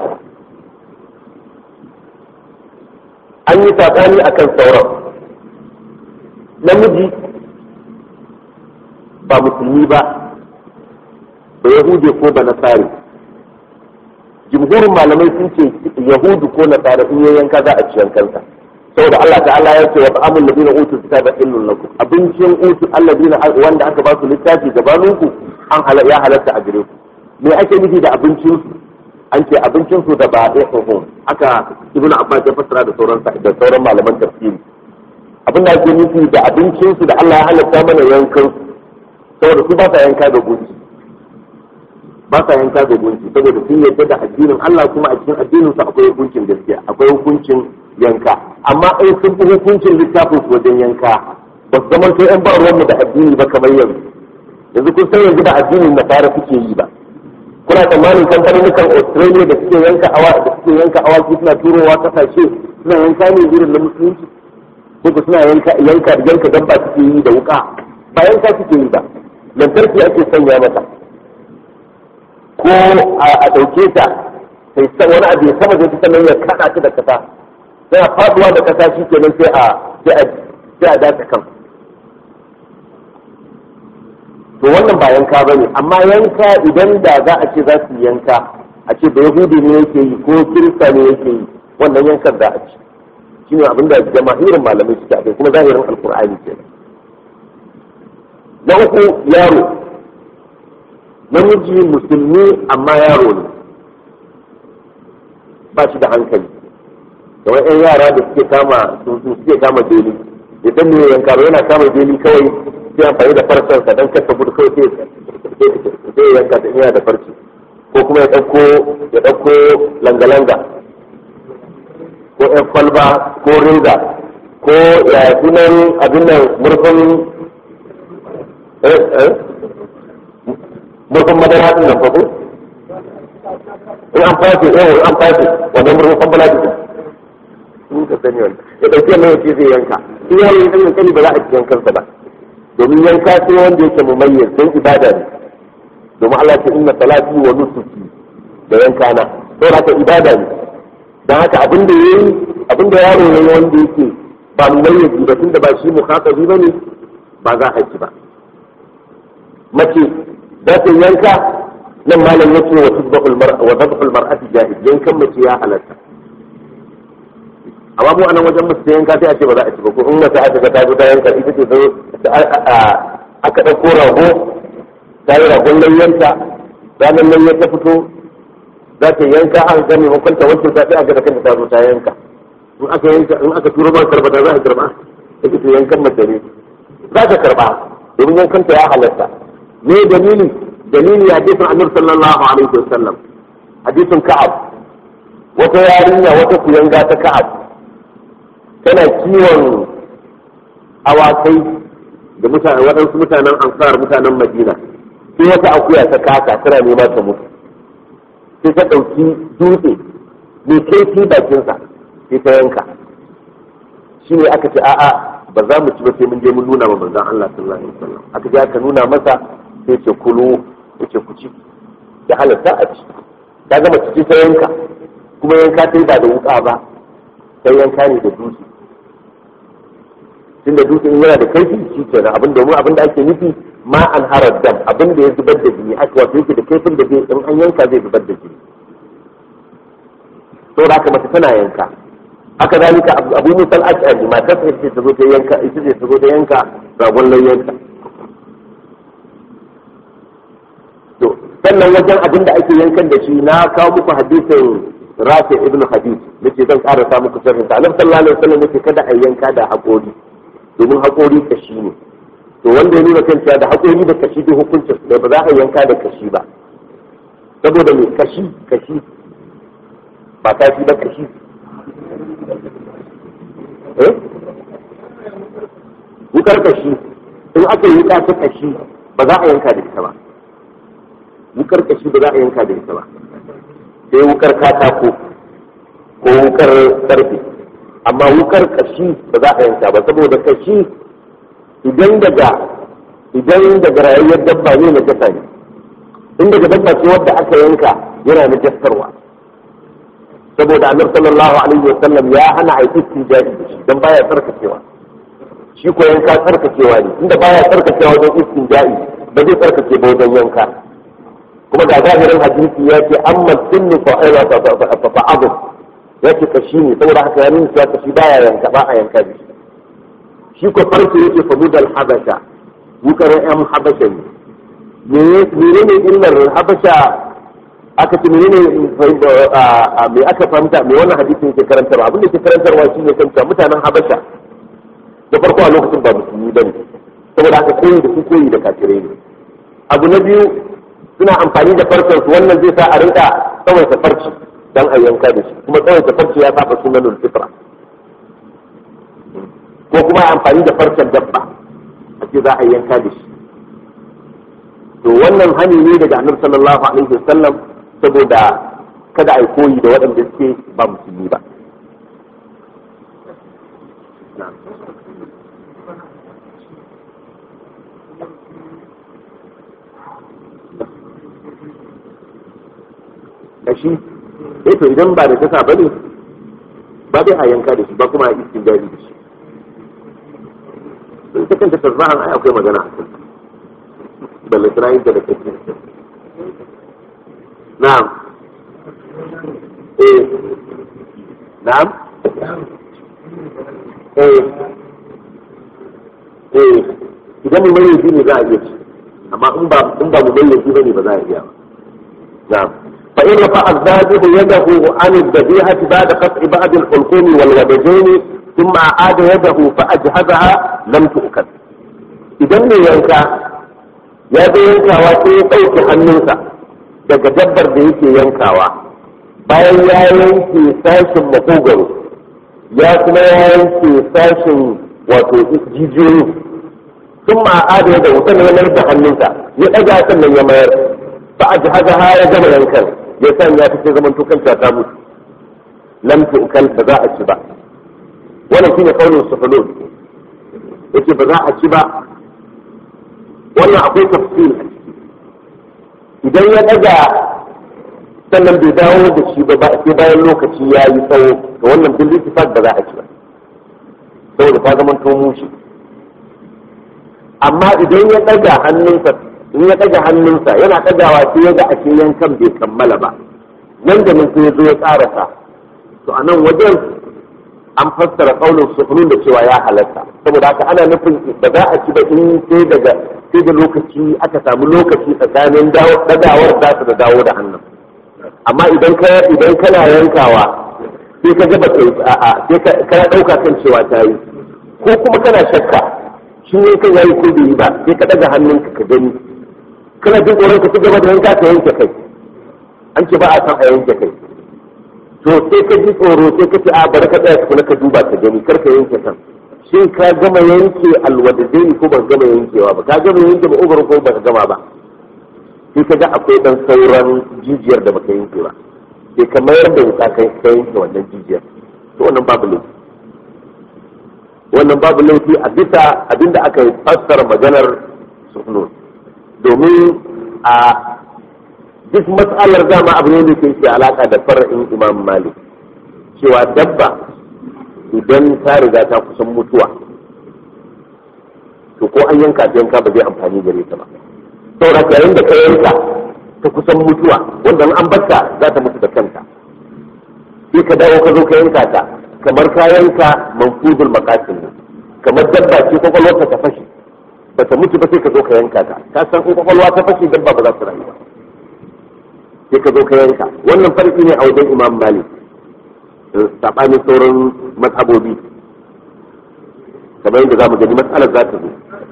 an yi saɓani a kan sauran namiji ba musulmi ba da yahudi ko ba nasari jumhurin malamai sun ce yahudu ko nasara in ya yanka za a ci yankansa saboda Allah ta'ala ya ce wa ta'amul ladina utul kitaba illun lakum abincin utul alladina wanda aka ba su littafi gabaninku an ya halatta a gare ku me ake nufi da abincin su an ce abincin su da ba ɗaya aka ibn abbas ya fassara da sauran da sauran malaman tafsiri abin da ake nufi da abincin su da Allah ya halatta mana yankan saboda su ba sa yanka da gunki ba sa yanka da gunki saboda sun yarda da addinin Allah kuma a cikin addinin su akwai hukuncin gaskiya akwai hukuncin yanka amma ai sun fi hukuncin littafin su wajen yanka ba su zama sai yan ba ruwanmu da addini ba kamar yanzu yanzu kun san yanzu da addinin nasara suke yi ba kuna tsammanin kamfanin australia da suke yanka awa da suke yanka awaki suna turowa kasashe suna yanka ne irin na musulunci ko suna yanka yanka yanka dabba suke yi da wuka ba yanka suke yi ba lantarki ake sanya mata ko a ɗauke ta sai san wani abu ya sama da ta sannan ya kaɗa ta da kasa sai a faduwa da kasa shi kenan sai a sai a dace kan to wannan ba yanka ba ne amma yanka idan da za a ce za su yanka a ce da yahudi ne yake yi ko kirista ne yake yi wannan yankan za a ci shi ne abinda jama'irin malamai suke akai kuma zahirin alkur'ani ke na uku yaro namiji musulmi amma yaro ne ba shi da hankali kamar yan yara da suke kama suke kama beli idan ne yanka yana kama beli kawai sai amfani da farcensa don kasa gudu kawai sai yanka da yana da farci ko kuma ya ɗauko ya ɗauko langa-langa ko ƴan kwalba ko reza ko ya sunan abin nan murfin murfin madara din nan ko in an fashe eh an fashe wannan murfin balaji din in ka sani wannan ya ɗauki mai yace zai yanka in yaro ya ɗan ba za a ci yankansa ba domin yanka sai wanda yake mumayyiz don ibada ne domin Allah ce inna salati wa nusuki da yanka na to haka ibada ne dan haka abin da yayi abin da yaro ne wanda yake ba mumayyiz ba tunda ba shi mukhatabi bane ba za a ci ba mace za ta yanka nan malam yace wa tudbahul mar'a wa dabhul mar'ati jahid yankan mace ya halatta amma mu anan wajen musu yanka sai a ce ba za a ci ba ko in mace aka ga ta zo ta yanka ita ce zo aka ɗauko rago ta yi ragon layyanta ranar layyar ta fito za ta yanka an ga maimakon ta wancan zaɓi a ga da kanta ta zo ta yanka in aka yanka in aka turo ma karba za a karba ta ce yankan mace ne za ta karba domin yankan ta ya halatta me dalili dalili hadisin annabi sallallahu alaihi wasallam hadisin ka'ab wata yarinya wata kuyanga ta ka'ab tana kiwon awakai da mutane waɗansu mutanen ansar mutanen madina sai wata akuya ta kasa tana nema ta mutu sai ta ɗauki dutse mai kaifi bakinsa sai ta yanka shi ne aka ce a'a ba za mu ci ba sai mun je mun nuna ma manzon Allah sallallahu alaihi wasallam aka je aka nuna masa sai ce kulu yace ku ci da halatta a ci ta gama ciki ta yanka kuma yanka ta ba da wuka ba sai yanka ne da dutse tunda dutse in yana da kaifi shi kenan abin domin abin da ake nufi ma an harar dam abin da ya zubar da jini aka wato yake da kaifin da zai in an yanka zai zubar da jini to da haka mace tana yanka haka zalika abu musal ash'ari matar ta ce ta zo ta yanka ita ce ta zo ta yanka ragon layyanka to sannan wajen abin da ake yankan da shi na kawo muku hadisin rafi ibn hadid nace zan karasa muku sharhin sa annabi sallallahu alaihi wasallam yace kada a yanka da haƙori domin haƙori kashi ne to wanda ya nuna kan cewa da haƙori da kashi duk hukuncin da ba za a yanka da kashi ba saboda me kashi kashi ba kashi ba kashi eh wukar kashi in aka yi wuka ta kashi ba za a yanka da ita ba wukar kashi ba za a yanka da ita ba sai wukar katako ko wukar karfe amma wukar kashi ba za a yanka ba saboda kashi idan daga idan daga rayuwar dabba ne na jasa ne in daga dabba ce wadda aka yanka yana na jasarwa saboda annabi sallallahu alaihi wasallam ya hana a yi istijari da shi dan baya tsarkakewa shi ko yanka tsarkakewa ne inda baya tsarkakewa wajen istijari ba zai tsarkake ba wajen yanka kuma ga zahirin hadisi ya ce amma sunnu fa aiwa fa fa abu ya ce kashi ne saboda haka ya nuna cewa kashi baya yanka ba a yanka da shi shi ko farko yake fa mudal habasha wukar yan habasha ne menene illar habasha aka ce menene me aka fahimta me wannan hadisin yake karantarwa abin da yake karantarwa shine kan cewa mutanen habasha da farko a lokacin ba musulmi bane saboda haka koyi da su koyi da kafirai ne abu na biyu suna amfani da farcen su wannan zai sa a rinka tsawaita farci dan a yanka da shi kuma tsawaita farci ya saba sunan fitra ko kuma amfani da farcen dabba a ce za a yanka da shi to wannan hani ne daga annabi sallallahu alaihi wasallam saboda kada a yi koyi da waɗanda suke ba musulmi ba da shi eh to idan ba da kasa bane ba zai a yanka da shi ba kuma a iskin jari da shi in ta kanta tasbahan ai akwai magana a kan da lisrayin da kake na'am eh na'am eh eh idan mu mai ne za a iya ci amma in ba in ba mu mai bane ba za a iya ba na'am فإن رفع الذابح يده عن الذبيحة بعد قطع بعض الحلقوم والودجين ثم أعاد يده فأجهزها لم تؤكل idan mai yanka ya zo yankawa sai ya ɗauke hannunsa daga dabbar da yake yankawa bayan ya yanke sashin makogaro ya kuma ya yanke sashin wato jijiyoyi sun ma'ada da wutan ya mayar da hannunsa ya ɗaga sannan ya mayar ba a jihaza ya gama yankan ya sanya ta ce zaman tukan ta mutu lam tu'kal ba za a ci ba wannan shine kaulin sufulun yace ba za a ci ba wannan akwai tafsir a ciki idan ya daga sannan bai dawo da shi ba sai bayan lokaci ya yi tsawo to wannan bil ittifaq ba za a ci ba saboda ta zama to mushi amma idan ya daga hannunsa in ya ɗaga hannunsa yana ɗagawa sai ya ga ashe yankan bai kammala ba nan da nan sai ya zo ya ƙarasa to a nan wajen an fassara ƙaunin sukunun da cewa ya halatta saboda haka ana nufin ba za a ci ba in sai daga sai da lokaci aka samu lokaci tsakanin ɗagawar za su da dawo da hannun amma idan ka idan kana yankawa sai ka ga ba a'a sai ka ɗauka kan cewa ta yi ko kuma kana shakka shi ne kan yayi ko bai yi ba sai ka ɗaga hannunka ka gani kana jin tsoron ka ci gaba da yanka ka yanke kai an ce ba a san a yanke kai to sai ka ji tsoro sai ka ce a bari ka tsaya tukuna ka duba ka gani kar ka yanke kan shin ka gama yanke alwadadaini ko ba gama yankewa ba ka gama yanke ba ubar ko ba ka gama ba sai ka ga akwai dan sauran jijiyar da baka yanke ba sai ka mayar da wuta kai ka yanke wannan jijiyar to wannan babu laifi wannan babu laifi a bisa abinda aka fassara maganar suhnun domin a duk matsalar dama abu ne da ke alaka da fara'in imam malik cewa dabba idan ta riga ta kusan mutuwa to ko an yanka ta yanka ba zai amfani gare ta ba saboda yayin da ka yanka ta kusan mutuwa wanda an batta za ta mutu da kanta sai ka dawo ka zo ka yanka ta kamar ka yanka manfuzul makasin ne kamar dabba ce kwakwalwarta ta fashe ba ta mutu ba sai ka zo ka yanka ta ka san in kwakwalwa ta fashe dabba ba za su rayu ba sai ka zo ka yanka wannan farki ne a wajen imam malik saɓanin sauran mazhabobi kamar yadda za mu gani matsalar za ta zo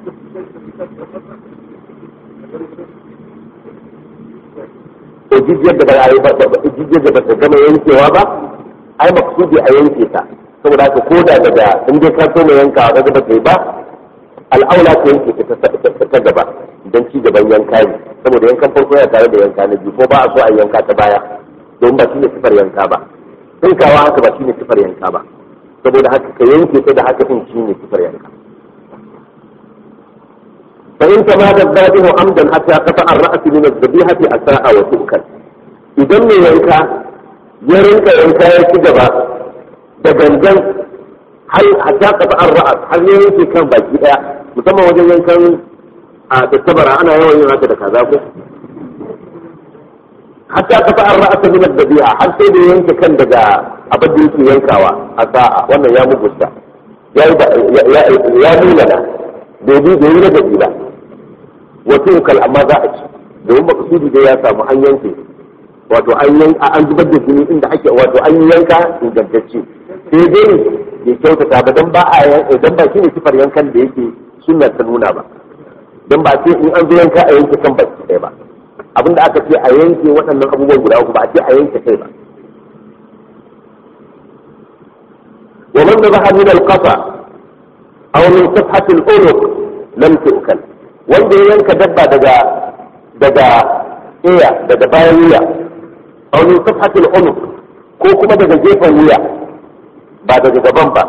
ko jijiyar da ba jijiyar da ba ta gama yankewa ba ai maksudi a yanke ta saboda haka ko da daga in dai ka so mai yankawa daga ba ta yi ba al'aula ta yanke ta ta gaba don ci gaban yanka ne saboda yankan farko yana tare da yanka na biyu ko ba a so a yanka ta baya don ba shine sifar yanka ba tsinkawa haka ba shine sifar yanka ba saboda haka ka yanke ta da haka din shine sifar yanka fa in kama da zabihu amdan hatta qata ar-ra's min az-zabihati asa'a wa tu'kal idan mai yanka ya rinka yanka ya ci gaba da gangan har hatta qata ar-ra's har ne yake kan baki daya musamman wajen yankan a tattabara ana yawan yin haka da kaza ko hatta ka fa'ar ra'asa min ad-dabi'a har sai da yanke kan daga abin da yake yankawa a sa'a wannan ya mugusta ya ya ya nuna da bai bi bai na gabi ba wato kal amma za a ci domin maksudi dai ya samu an yanke wato an yanka an zubar da jini inda ake wato an yanka ingantacce sai dai bai kyautata ba dan ba a dan ba shine sifar yankan da yake sunna ta nuna ba dan ba sai in an zo yanka a yanke kan baki ɗaya ba abinda aka ce a yanke waɗannan abubuwan guda uku ba a ce a yanke kai ba wa man dhabaha min al-qafa aw min safhat al-unuq lam tu'kal wanda ya yanka dabba daga daga iya daga bayan wuya aw min safhat al-unuq ko kuma daga gefen wuya ba daga gaban ba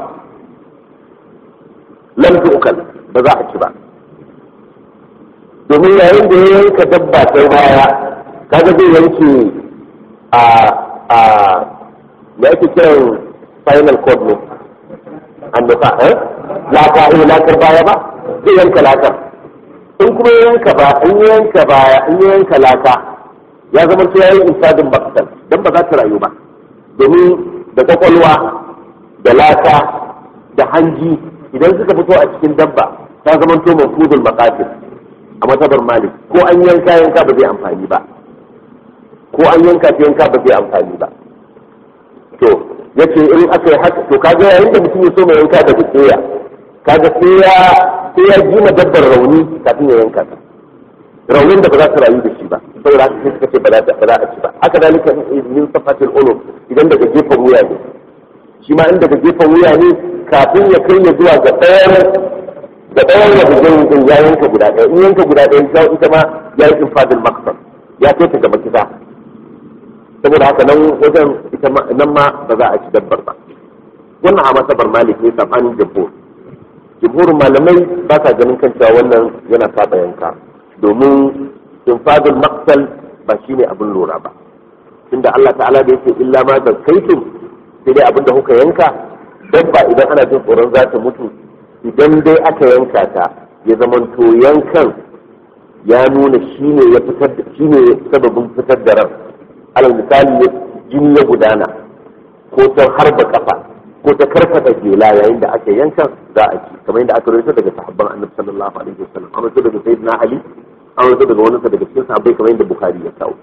lam tu'kal ba za a ci ba domin yayin da ya yanka dabba ta baya kaga zai yanke a a da ake kiran final code ne an nufa eh laka eh lakar baya ba zai yanka lakar in kuma ya yanka ba in ya yanka baya in ya yanka laka ya zama ta yayin insadin bakasal dan ba za ta rayu ba domin da kwakwalwa da laka da hanji idan suka fito a cikin dabba ta zama to mafudul maqasid a matabar malik ko an yanka yanka ba zai amfani ba ko an yanka ta yanka ba zai amfani ba to yace in aka yi haka to kaga yayin da mutum ya so mai yanka da tsaya kaga sai ya sai ya ji dabbar rauni kafin ya yanka ta raunin da ba za ta rayu da shi ba saboda haka sai suka ce ba za ba za a ci ba haka dalika min safatil ulum idan daga gefen wuya ne shi ma in daga gefen wuya ne kafin ya kai ya zuwa ga ɗayan da ɗayan da bugin din ya yanka guda ɗaya in yanka guda ɗaya ya ita ma ya yi infadil maksar ya kai ta gaba kisa saboda haka nan wajen ita nan ma ba za a ci dabbar ba wannan a masabar malik ne sabanin jumhur jumhurin malamai ba sa ganin kan cewa wannan yana saba yanka domin infadil maksal ba shine abin lura ba tunda Allah ta'ala da yake illa ma zakaitum sai dai abin da kuka yanka dabba idan ana jin tsoron za ta mutu idan dai aka yanka ta ya zamanto yankan ya nuna shi ne ya fitar da shi ne sababin fitar da ran alal misali jini ya gudana ko ta harba kafa ko ta karkata jela yayin da aka yankan za a ci kamar yadda aka rawaito daga sahabban annabi sallallahu alaihi wasallam an rawaito daga sayyidina ali an rawaito daga wani daga cikin sahabbai kamar yadda bukhari ya kawo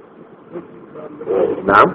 na'am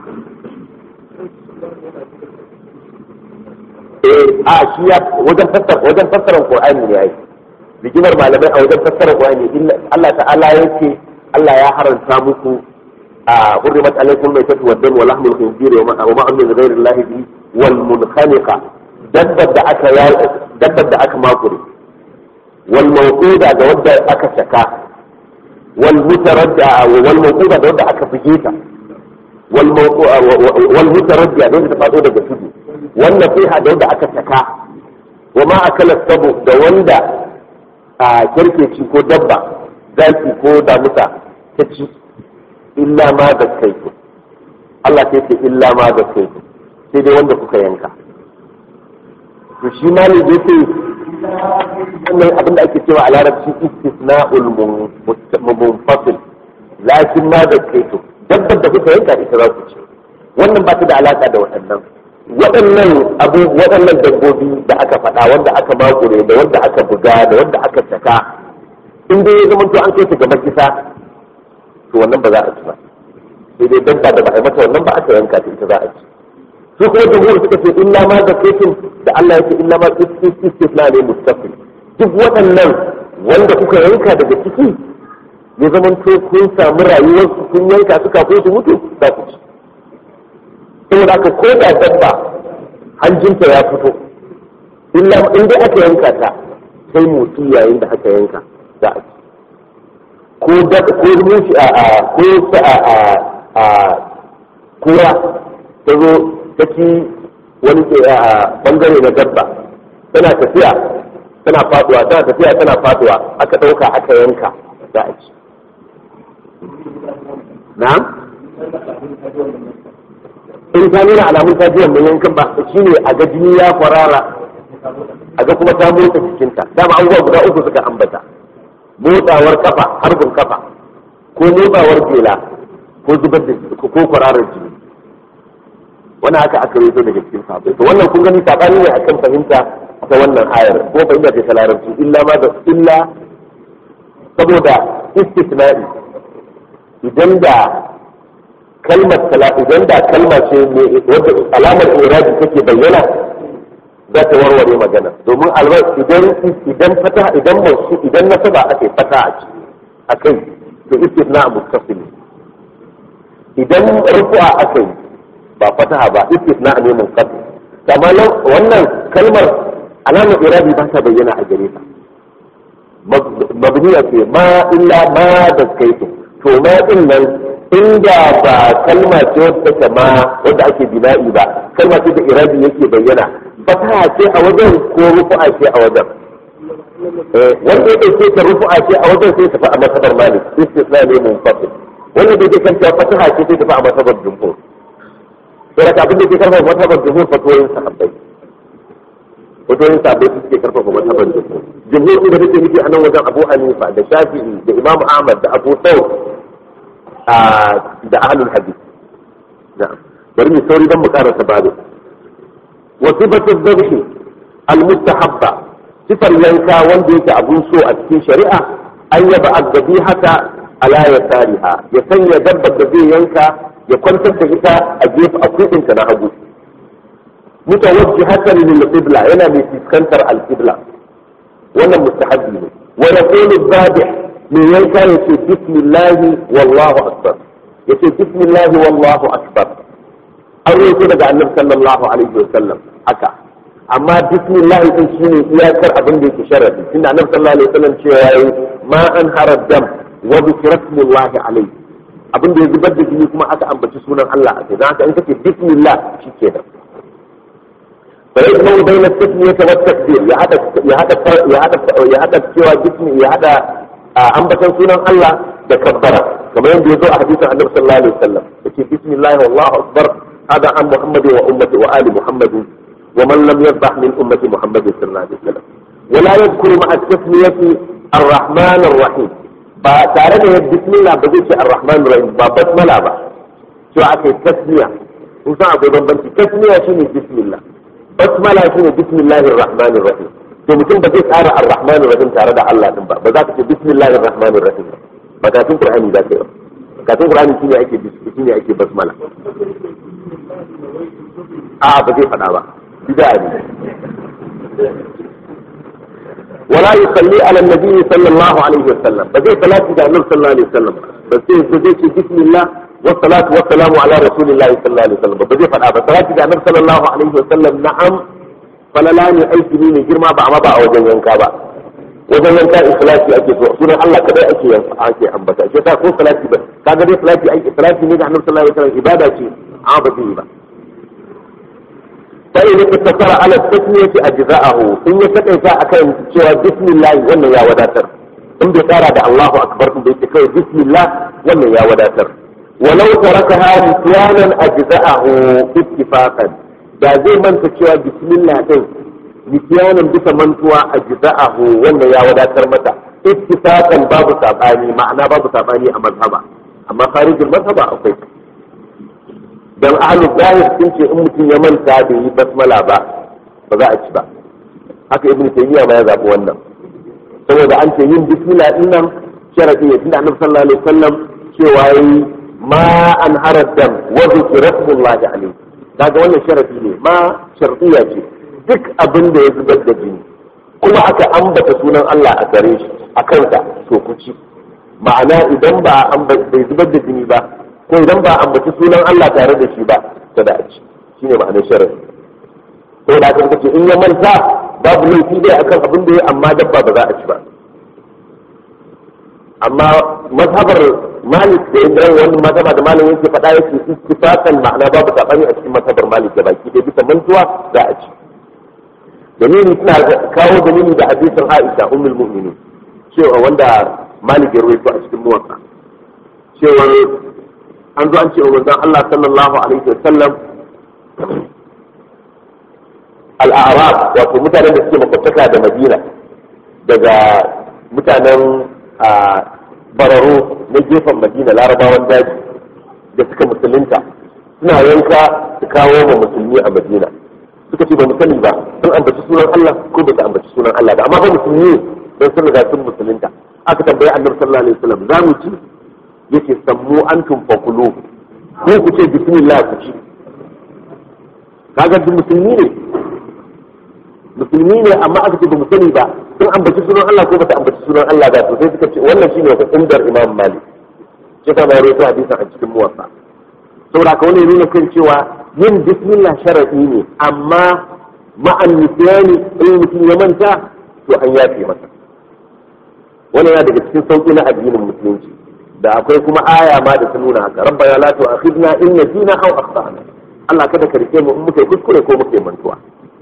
eh a shi ya wajen fassara wajen fassara Qur'ani ne ai rigimar malamai a wajen fassara Qur'ani illa Allah ta'ala yake Allah ya haranta muku a hurrimat alaykum maytatu wa dam wa lahmul khinzir wa ma amil ghayri Allah bi wal munkhaniqa dabbar da aka ya dabbar da aka makure wal mawquda da wadda aka saka wal mutaradda wal mawquda da wadda aka fige ta wal mawquda wal mutaradda da wadda ta fado daga tudu wannan fiha da wanda aka saka wa ma akala sabu da wanda a kirkeci ko dabba zaki ko damusa ta ci illa ma da kai Allah sai ce illa ma da kai sai dai wanda kuka yanka to shi ma ne da yake wannan abin da ake cewa a larabci istisna'ul munfasil lakin ma da kai to dabbar da kuka yanka ita za ku ci wannan ba ta da alaka da waɗannan waɗannan abu waɗannan dabbobi da aka faɗa wanda aka makure da wanda aka buga da wanda aka saka in dai ya zama to an kai ta gaba kisa to wannan ba za a ci ba sai dai dabba da ba a mata wannan ba aka yanka ta ita za a ci su kuma jumhur suka ce illa ma zakatun da Allah ya ce illa ma istisna ne mustaqil duk waɗannan wanda kuka yanka daga ciki ya zama to kun samu rayuwarsu kun yanka su kafin su mutu za ku ci saboda aka ko da dabba hanjinta ya fito illa in dai aka yanka ta sai motsi yayin da aka yanka za a ci ko da ko mushi a a ko ta a a a kura ta zo ta ci wani ke a bangare na dabba tana tafiya tana faduwa tana tafiya tana faduwa aka dauka aka yanka za a ci na'am in ta nuna alamun ta jiyan mun yankan ba shi ne a ga jini ya kwarara a ga kuma ta motsa jikinta dama abubuwa guda uku suka ambata motsawar kafa harbin kafa ko motsawar jela ko zubar da ko kwararar jini wani haka aka yi daga cikin sahabbai to wannan kun gani sabani ne akan fahimta ta wannan ayar ko fahimta ce ta larabci illa ma da illa saboda istisna'i idan da kalmar idan da kalma ce ne wadda alamar irabi take bayyana za ta warware magana domin alwar idan idan fata idan mausu idan nasaba ake fata a kai to istisna muttasil idan rufu'a aka yi ba fataha ba istisna ne munqati kama wannan kalmar alamar irabi ba ta bayyana a gare ta mabniya ce ma illa ma da kaitu to ma din nan inda ba kalma ce wadda take ma wadda ake bina'i ba kalma ce da irabi yake bayyana fataha ce a wajen ko rufu'a ce a wajen wanda ya ɗauke ta rufu'a ce a wajen sai tafi a masabar malik istisna ne munfasil wanda da yake kan cewa fataha ce sai tafi a masabar jumhur sai da abin da ke karfafa masabar jumhur fatoyin sahabbai fatoyin sahabbai su suke karfafa masabar jumhur jumhur da take nufi a nan wajen abu hanifa da shafi'i da imam ahmad da abu thawr da ahlul hadith na'am bari mu sauri dan mu karanta babu wa sifatu dhabhi al-mustahabba sifar yanka wanda yake abun so a cikin shari'a an yaba addabi haka ala ya tariha ya sanya dabbar da zai yanka ya kwantar da ita a gefe a kudinta na hagu mutawajjihatan lil qibla yana mai fuskantar al-qibla wannan mustahabbi ne wa yaqulu dhabih mai yanka yace bismillahi wallahu akbar yace bismillahi wallahu akbar an roƙo daga annabi sallallahu alaihi wasallam haka amma bismillah din shine iyakar abin da yake sharadi tunda annabi sallallahu alaihi wasallam cewa yayi ma an harad dam wa zikratullahi alaihi abin da ya zubar da jini kuma aka ambaci sunan Allah a kai dan haka in kace bismillah shikenan bai kuma bayna tasmiyah wa takbir ya hada ya hada ya hada ya hada cewa bismi ya hada ambatan sunan Allah da kabbara kamar yadda ya zo a hadisin annabi sallallahu alaihi wasallam yace bismillah wallahu akbar hada an muhammadi wa ummati wa ali muhammadin ومن لم يذبح من أمة محمد صلى الله عليه وسلم ولا يذكر مع التسمية الرحمن الرحيم فتعرف بسم الله بزيش الرحمن الرحيم بسملة با شو عكي تسمية وصع أقول بنتي تسمية شنو بسم الله بسملة شنو بسم الله الرحمن الرحيم to mutum ba zai tsara ar-rahman rahim tare da Allah din ba ba za ka ce bismillahir rahmanir rahim ba ka tun qur'ani da kai ba ka tun qur'ani shine ake shine ake basmala a ba zai fada ba بداية ولا يصلي على النبي صلى الله عليه وسلم بدي صلاة النبي صلى الله عليه وسلم بس بدي بسم الله والصلاة والسلام على رسول الله صلى الله عليه وسلم بدي فلا صلاة النبي صلى الله عليه وسلم نعم فلا لا أي سنين جرما بعما بقى وجن ينكا بقى wajen yanka ikhlasi ake so sunan Allah kadai ake yanka ake ambata shi ta ko salati ba kaga dai salati ake salati ne da Annabi sallallahu alaihi wasallam ibada ce amma ba ta yi ba sai ne ta fara ala tasmiyati ajza'ahu in ya takaita akan cewa bismillah wannan ya wadatar in bai tsara da Allahu akbar din da yake kai bismillah wannan ya wadatar walau tarakaha nisyanan ajza'ahu ittifaqan da zai manta cewa bismillah din nisyanan bisa mantuwa ajza'ahu wannan ya wadatar mata ittifaqan babu sabani ma'ana babu sabani a mazhaba amma kharijul mazhaba akwai don ahalu zahir sun ce in mutum ya manta da yi basmala ba ba za a ci ba haka ibn taymiya ma ya zabi wannan saboda an ce yin bismillah din nan sharadi ne tunda annabi sallallahu alaihi wasallam cewa yi ma an harad dam wa zikra rasulullahi alaihi kaga wannan sharadi ne ma shartiya ce duk abin da ya zubar da jini kuma aka ambata sunan Allah a gare shi a kansa to ku ci ma'ana idan ba bai zubar da jini ba ko idan ba ambaci sunan Allah tare da shi ba kada a ci shi ne ma'anar sharadi ko da aka ce in ya manta babu laifi dai akan abin da ya amma dabba ba za a ci ba amma mazhabar malik da yadda wani mazhaba da malam yake faɗa yake istifaqan ma'ana babu sabani a cikin mazhabar malik da baki da bisa mantuwa za a ci dalili suna kawo dalili da hadisin Aisha ummul mu'minin cewa wanda malik ya rawaito a cikin muwatta cewa an zo an ce wa manzon Allah sallallahu alaihi wa sallam al-a'rab wato mutanen da suke makwataka da Madina daga mutanen bararo na gefen Madina larabawan daji da suka musulunta suna yanka su kawo ma musulmi a madina suka ce ba mu sani ba sun ambaci sunan Allah ko ba su ambaci sunan Allah ba amma ba musulmi don sun riga sun musulunta aka tambayi annabi sallallahu alaihi wasallam za mu ci yake sammu antum fakulu ko ku ce bismillah ku ci kaga duk musulmi ne musulmi ne amma aka ce ba mu sani ba sun ambaci sunan Allah ko ba ta ambaci sunan Allah ba to sai suka ce wannan shine wata indar imam malik sai ka bayar da hadisin a cikin muwatta saboda ka wani nuna kan cewa yin bismillah sharadi ne amma ma'an nisyani in mutum ya manta to an yafe masa wannan yana daga cikin sauki na addinin musulunci da akwai kuma aya ma da ta nuna haka rabbana la tu'akhidna in nasina aw akhtana Allah kada ka rike mu in muka yi kuskure ko muka yi mantuwa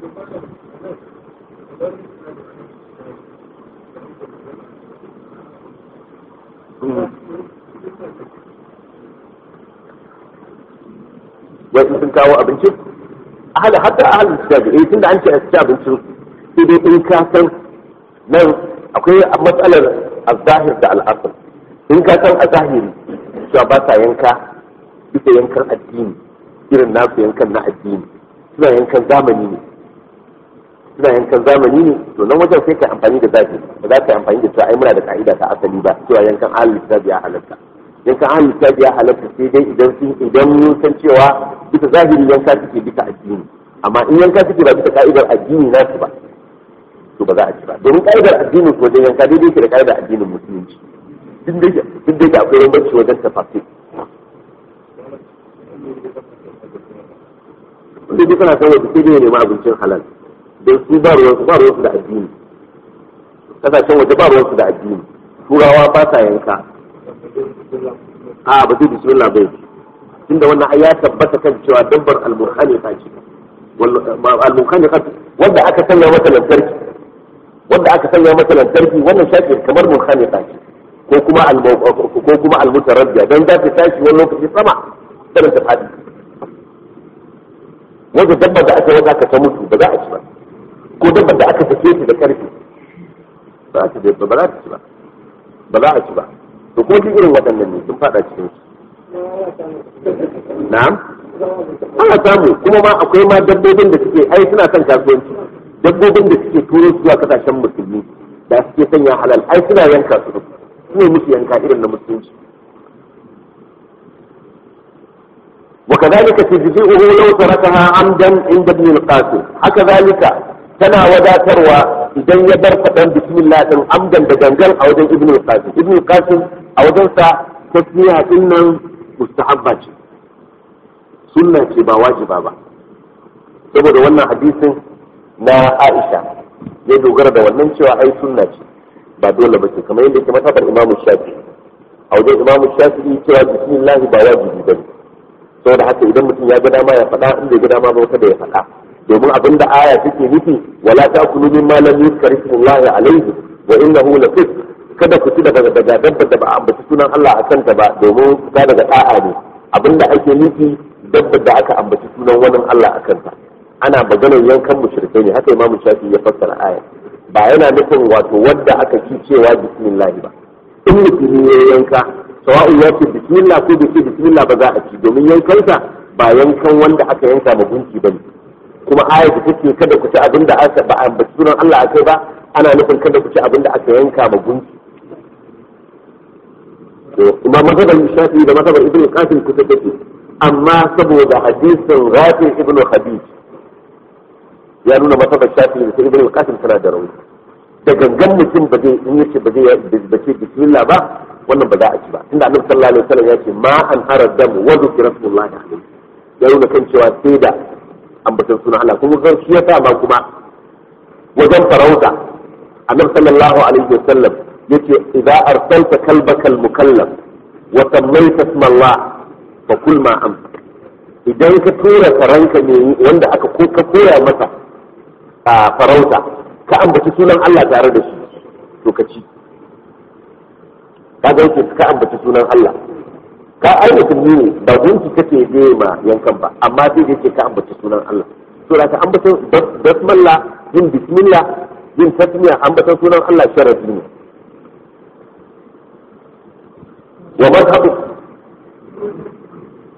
wai in sun kawo abinci ahli hatta ahli kitabi eh tunda an ce a ci abincin sai dai in ka san nan akwai matsalar al-zahir da al-asl in ka san a zahiri cewa ba sa yanka bisa yankan addini irin nasu yankan na addini suna yankan zamani ne suna yankan zamani ne to nan wajen sai ka amfani da zahiri ba za ka yi amfani da cewa ai muna da ka'ida ta asali ba cewa yankan ahli kitabi ya halatta yankan ahli kitabi ya halatta sai dai idan sun idan mun san cewa bisa zahiri yanka suke bisa addini amma in yanka suke ba bisa ka'idar addini nasu ba to ba za a ci ba domin ka'idar addinin ko wajen yanka daidai ke da ka'idar addinin musulunci duk da yake akwai bambanci wajen tafasir wanda duk kana san wata sai dai nema abincin halal don su ba ruwansu ba ruwansu da addini kasashen waje ba ruwansu da addini turawa ba sa yanka a ba zai bismillah bai tunda wannan ai ya tabbata kan cewa dabbar al-murhani ta ce al-murhani wanda aka sanya mata lantarki wanda aka sanya mata lantarki wannan shafi kamar murhani ta ce ko kuma ko kuma al-mutarabbiya dan za ta tashi wani lokaci sama sai ta fadi wanda dabbar da aka waka ta mutu ba za a ci ba ko dabbar da aka sake ta da karfi ba za ta ba za ta ci ba ba za a ci ba to ko duk irin waɗannan ne sun fada cikin su na'am ana samu kuma ma akwai ma dabbobin da suke ai suna son kasuwanci dabbobin da suke turo su zuwa kasashen musulmi da suke sanya halal ai suna yanka su su ne musu yanka irin na musulunci وكذلك تجزئه لو تركها عمدا عند ابن القاسم هكذلك tana wadatarwa idan ya bar faɗan bismillah din amdan da gangan a wajen ibn qasim ibn qasim a wajen sa tasmiya din nan mustahabba ce sunna ce ba wajiba ba saboda wannan hadisin na Aisha ya dogara da wannan cewa ai sunna ce ba dole ba ce kamar yadda ke matabar imamu shafi a wajen imamu shafi cewa bismillah ba wajibi ba ne saboda haka idan mutum ya ga dama ya faɗa in bai ga dama ba wata da ya faɗa domin abin da aya take nufi wala ta'kulu mimma lam yuzkar ismullahi alayhi wa innahu lafisq kada ku ci daga daga dabba da ba a ambaci sunan Allah a kanta ba domin fita daga da'a ne abin da ake nufi dabba da aka ambaci sunan wani Allah a kanta ana maganar yankan mushrikai ne haka imamu shafi ya fassara aya ba yana nufin wato wadda aka ci cewa bismillah ba in mutum ya yanka sawa'un ya ce bismillah ko bai ce bismillah ba za a ci domin yankansa ba yankan wanda aka yanka ma gunki ba ne kuma ayat da take kada ku ci abin da aka ba ambaci sunan Allah akai ba ana nufin kada ku ci abin da aka yanka ma gunki to imam mazhabar shafi da mazhabar ibnu qasim kusa take amma saboda hadisin rafi ibnu hadid ya nuna mazhabar shafi da ibnu qasim tana da rauni da gangan mutum ba zai in yace ba zai ba ce bismillah ba wannan ba za a ci ba tunda annabi sallallahu alaihi wasallam ya ce ma an aradamu wa dhikra rasulullahi alaihi ya nuna kan cewa sai da ambatan suna Allah kuma zan shi yasa ma kuma wajen farauta annabi sallallahu alaihi wasallam yace idza arsalta kalbaka almukallam wa sammayta isma Allah fa kul ma am idan ka tura faranka ne wanda aka ko ka koya masa a farauta ka ambaci sunan Allah tare da shi to ka ci kaga yake ka ambaci sunan Allah ka ai musulmi ne ba gunki kake je ma yankan ba amma sai da yake ka ambaci sunan Allah to da ka ambata basmalla yin bismillah yin tasmiya ambata sunan Allah sharafi ne wa madhhabu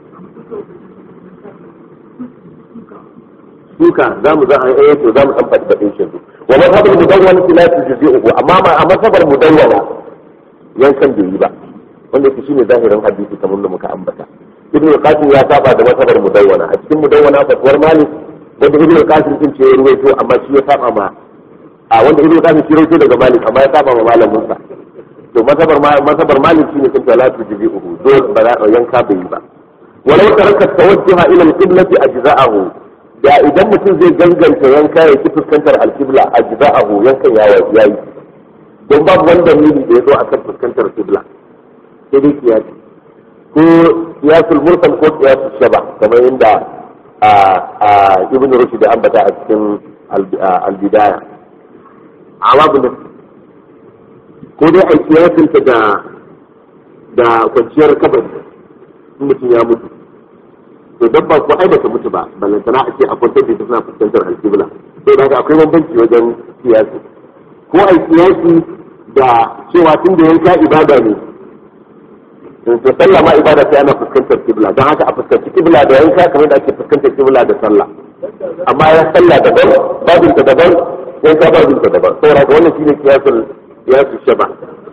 suka za mu za a yi to za mu san faɗi faɗin shi wa mazhabar mudawwana la tujzi'uhu amma ma a mazhabar mudawwana yankan bai yi ba wanda yake shine zahirin hadisi kamar da muka ambata ibn al-qasim ya saba da mazhabar mudawwana a cikin mudawwana fatuwar malik wanda ibn al-qasim din ce ya ruwaito amma shi ya saba ma a wanda ibn al-qasim shi ruwaito daga malik amma ya saba ma malamin sa to mazhabar mazhabar malik shine kun ta la tujzi'uhu dole ba za yanka bai yi ba walau taraka tawajjuha ila al-qiblati ajza'ahu da idan mutum zai ganganta yanka ya ki fuskantar al-qibla ajza'ahu yankan ya yayi don babu wani dalili da ya zo akan fuskantar qibla sai dai kiyasi ko kiyasul mursal ko kiyasul shaba kamar yadda ibn rushd da ambata a cikin al-bidaya amma bin ko dai a kiyasin ta da da kwanciyar kabari in mutum ya mutu to dabba ko ai bata mutu ba ballantana a ce a kwantar da suna fuskantar alkibla sai da akwai bambanci wajen kiyasi ko ai kiyasi da cewa tun da yanka ibada ne to sallah ma ibada sai ana fuskantar kibla don haka a fuskanci kibla da yanka kamar da ake fuskantar kibla da sallah amma ya sallah daban babin ta daban yanka babin ta daban saboda ga wannan shine kiyasul kiyasul shaba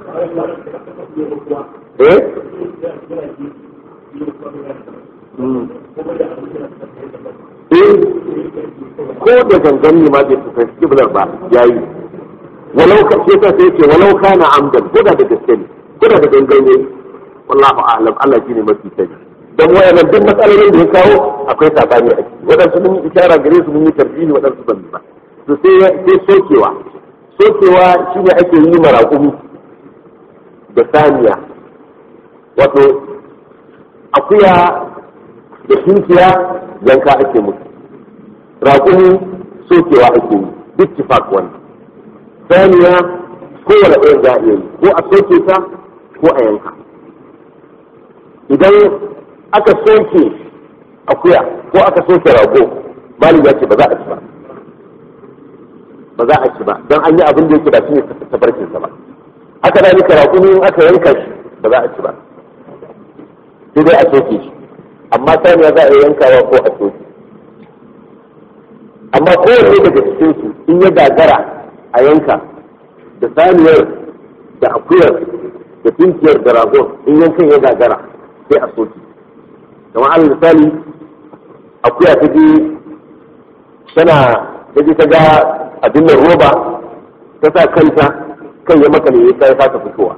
eh eh ko da gangan ne ma bai fuskanci kiblar ba yayi walau ka ce ta sai ce walau kana amdan ko da da gaske ne ko da da gangan ne wallahu a'lam Allah shine mafi sani dan wayannan duk matsalolin da ya kawo akwai sabani a ciki wadansu mun yi isharar gare su mun yi tarbiyi wadansu ban ba to sai sai sokewa sokewa shine ake yi maraƙumi da saniya wato akuya da tunkiya yanka ake musu raƙumi sokewa ake yi ittifaq wannan saniya kowane ɗaya za a iya yi ko a soke ta ko a yanka idan aka soke akuya ko aka soke rago malin ya ce ba za a ci ba ba za a ci ba don an yi abin da yake ba shi ne tabarkinsa ba haka da nika raƙumi in aka yanka shi ba za a ci ba sai dai a soke shi amma saniya za a yankawa ko a soke amma kowanne daga cikinsu in ya gagara a yanka da saniyar da akuyar da tunkiyar da ragon in yankan ya gagara sai a soke kamar alal misali akuya ta je tana ta je ta ga abin nan roba ta sa kanta kan ya maka ne ya fata fitowa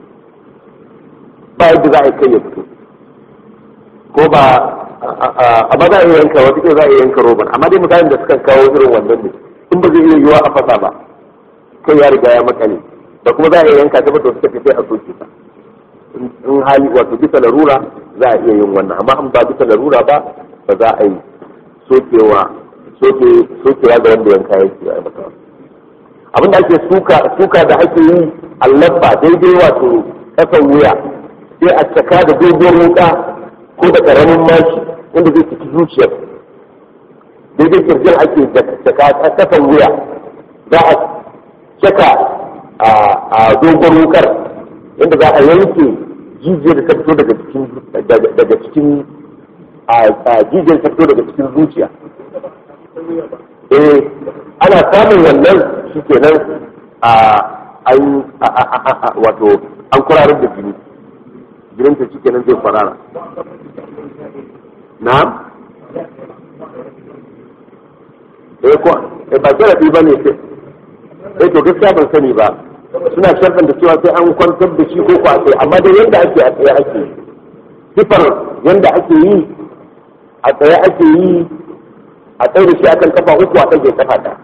ba yadda za a yi kai ya fito ko ba amma za a iya yanka wata za a iya yanka roban amma dai mutanen da suka kawo irin wannan ne in ba zai iya yiwa a fasa ba kai ya riga ya makale da kuma za a iya yanka ta ba suka fi sai a soke ta in hali wato bisa larura za a iya yin wannan amma in ba bisa larura ba ba za a yi sokewa soke sokewa ga wanda yanka yake ya maka abin da ake suka suka da ake yi allabba daidai wato kasan wuya sai a caka da dogon wuka ko da karamin mashi wanda zai ciki zuciyar daidai kirjin ake caka kasan wuya za a caka a dogon wukar inda za a yanke jijiyar da ta fito daga cikin daga cikin a jijiyar ta fito daga cikin zuciya eh ana samun wannan shi kenan a an wato an kurarar da jini jinin ta shi kenan zai kwarara na eh ko eh ba zarafi ba ne eh to gaskiya ban sani ba suna sharɗan da cewa sai an kwantar da shi ko ko a tsaye amma dai yanda ake a tsaye ake sifar yanda ake yi a tsaye ake yi a tsaye da shi akan kafa uku a ɗage kafa ta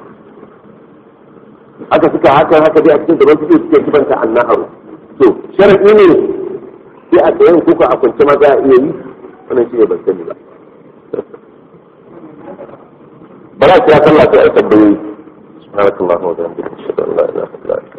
haka suka haka haka dai a cikin gaban suke suke kibanta annaharu to sharaɗi ne sai a tsayen kuka a kwance ma za a iya yi wannan shi ne ban sani ba ba za ki ya sallah sai a tambayoyi سبحانك اللهم وبحمدك اشهد ان لا اله الا انت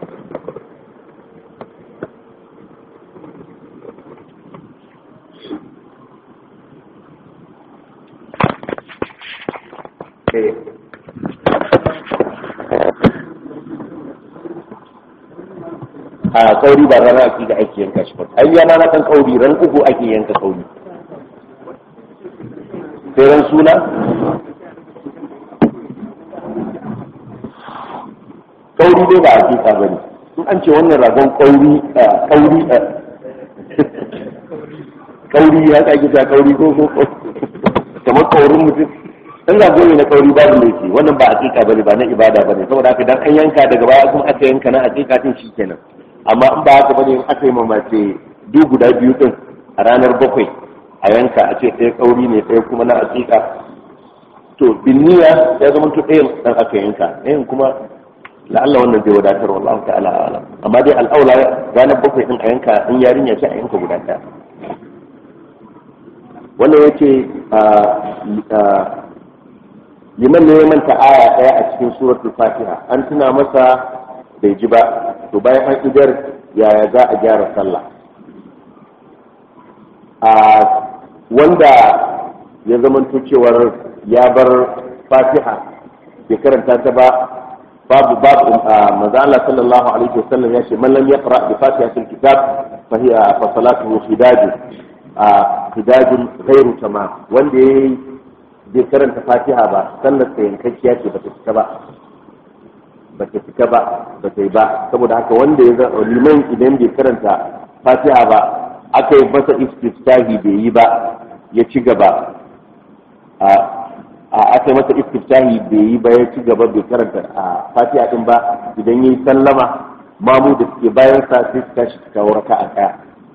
a kauri ba rana ake da ake yanka shi ba ai yana na kan kauri ran uku ake yanka kauri sai ran suna kauri dai ba hakika bane in an ce wannan ragon kauri kauri kauri ya ka gida kauri ko ko kamar kaurin mutum in rago ne na kauri babu laifi wannan ba hakika bane ba na ibada bane saboda haka dan an yanka daga baya kuma aka yanka na hakika din shikenan amma in ba haka bane in aka yi mamace duk guda biyu din a ranar bakwai a yanka a ce ɗaya kauri ne ɗaya kuma na hakika to binniya ya zama to ɗayan dan aka yanka ɗayan kuma la'alla wannan zai wadatar wallahu ta'ala alam amma dai al'aula ranar bakwai din a yanka in yarinya ce a yanka guda ɗaya wannan yace liman ne ya manta aya ɗaya a cikin suratul fatiha an tuna masa bai ji ba to bayan an idar yaya za a gyara sallah a wanda ya zamanto cewar ya bar fatiha bai karanta ta ba babu babu manzo Allah sallallahu alaihi wasallam ya ce man lam yaqra bi fatihatil kitab fa hiya fa salatuhu khidajun khidajun ghairu tamam wanda yayi bai karanta fatiha ba sallar ta yankakkiya ce bata fita ba bata fita ba bata yi ba saboda haka wanda ya liman idan bai karanta fatiha ba aka yi masa istiftahi bai yi ba ya ci gaba a aka yi masa istiftahi bai yi ba ya ci gaba bai karanta a fatiha din ba idan yi sallama mamu da suke bayan sa sai su tashi su kawo raka'a daya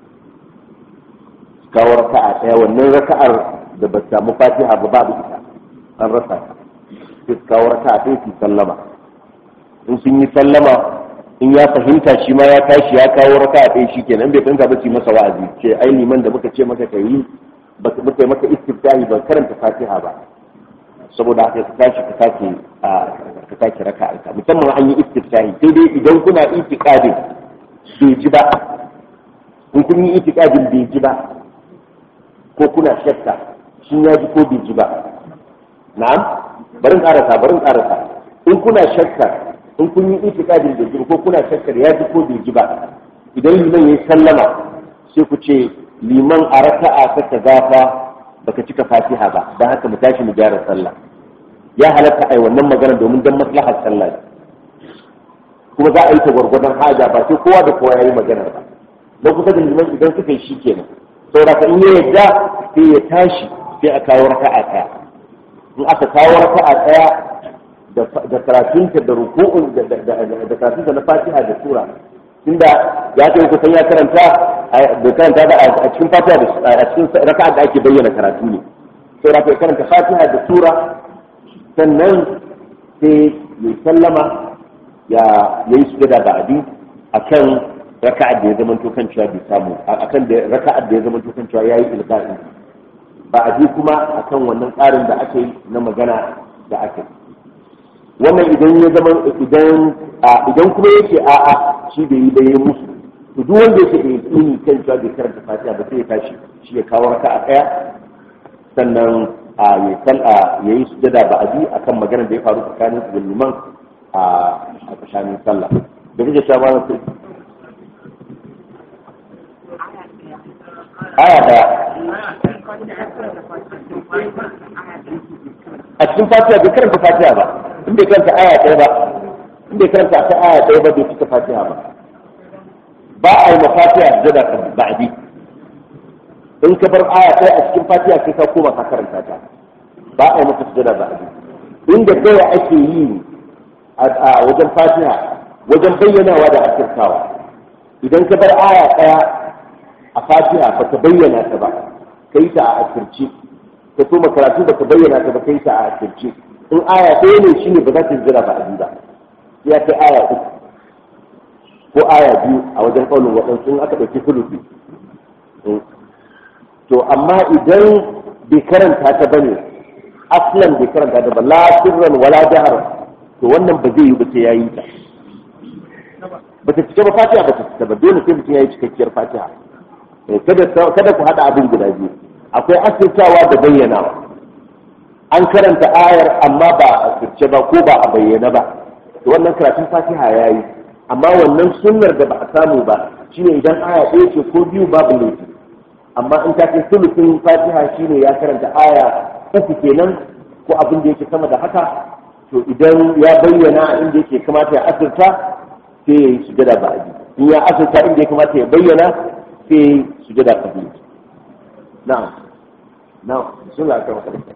su kawo raka'a daya wannan raka'ar da ba samu fatiha ba babu ita an rasa ta sai su kawo raka'a sai su sallama in sun yi sallama in ya fahimta shi ma ya tashi ya kawo raka'a ɗaya shi kenan bai fahimta ba su masa wa'azi ce ai liman da muka ce maka ka yi ba muka yi maka istiftahi ba karanta fatiha ba saboda haka ka tashi ka sake ka sake raka'a ka musamman an yi istiftahi sai dai idan kuna itiqadin bai ji ba in kun yi itiqadin bai ji ba ko kuna shakka shin ya ji ko bai ji ba na'am barin karasa barin karasa in kuna shakka in kun yi itikadin da ji ko kuna shakkar ya ji ko bai ji ba idan liman ya sallama sai ku ce liman a raka'a ta kaza fa baka cika fatiha ba dan haka mu tashi mu gyara sallah ya halatta ai wannan magana domin dan maslahar sallah kuma za a yi ta gwargwadon haja ba sai kowa da kowa ya yi magana ba don kusa da liman idan suka yi shi kenan saboda in ya yadda sai ya tashi sai a kawo raka'a ɗaya in aka kawo raka'a ɗaya da karatunta da ruku'un da karatunta na fatiha da sura tunda ya kai kusan ya karanta da karanta da a cikin fatiha da a cikin raka'a da ake bayyana karatu ne sai da karanta fatiha da sura sannan sai ya sallama ya yi sujada da abi akan raka'a da ya zama to kan cewa bai samu akan da raka'a da ya zama to kan cewa yayi ilqa'i ba a kuma akan wannan tsarin da ake yi na magana da ake yi wannan idan ya zama idan idan kuma yake a'a shi bai yi bai musu to duk wanda yake da yakini kan cewa bai karanta fatiha ba sai ya tashi shi ya kawo raka a daya sannan a ya sal a yayi sujada ba abi akan maganar da ya faru tsakanin su da liman a a tsakanin sallah da kake cewa ba sai aya daya a cikin fatiha bai karanta fatiha ba in bai karanta aya ɗaya ba in bai karanta ta aya ɗaya ba bai cika fatiha ba ba a yi ma fatiha sujada ka ba'di in ka bar aya ɗaya a cikin fatiha sai ka koma ka karanta ta ba a yi maka sujada ba'di inda kawai ake yi a wajen fatiha wajen bayyanawa da asirtawa idan ka bar aya ɗaya a fatiha ba ka bayyana ta ba ka yi ta a asirce ka so karatu ba ka bayyana ta ba ka yi ta a asirce in aya ɗaya ne shine ba za ta jira ba a ba sai ya kai aya uku ko aya biyu a wajen ƙaunin waɗansu in aka ɗauki fulufi to amma idan bai karanta ta bane aslan bai karanta ta ba la sirran wala jahar to wannan ba zai yi ba sai yayi ta ba ta cika ba fatiha ba ta cika ba dole sai mutum yayi cikakkiyar fatiha kada kada ku hada abin guda biyu akwai asirtawa da bayyanawa an karanta ayar amma ba a asirce ba ko ba a bayyana ba to wannan karatun fatiha yayi amma wannan sunnar da ba a samu ba shine idan aya ɗaya ce ko biyu babu laifi amma in ta ce sulusun fatiha shine ya karanta aya uku kenan ko abin da yake sama da haka to idan ya bayyana inda yake kamata ya asirta sai ya yi sujada ba'adi in ya asirta inda ya kamata ya bayyana sai ya yi sujada kabili na'am na'am sun la kan kada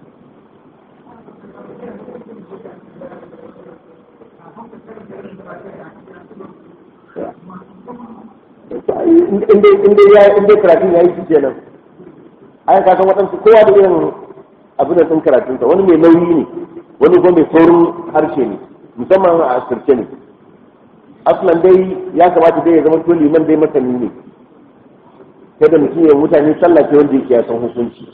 inda ya inda karatun ya yi shi kenan ai ka san waɗansu kowa da irin abin da sun karatunsa wani mai nauyi ne wani kuma mai saurin harshe ne musamman a asirce ne aslan dai ya kamata dai ya zama to liman dai masani ne sai da mutum ya mutane sallah ce wanda yake ya san hukunci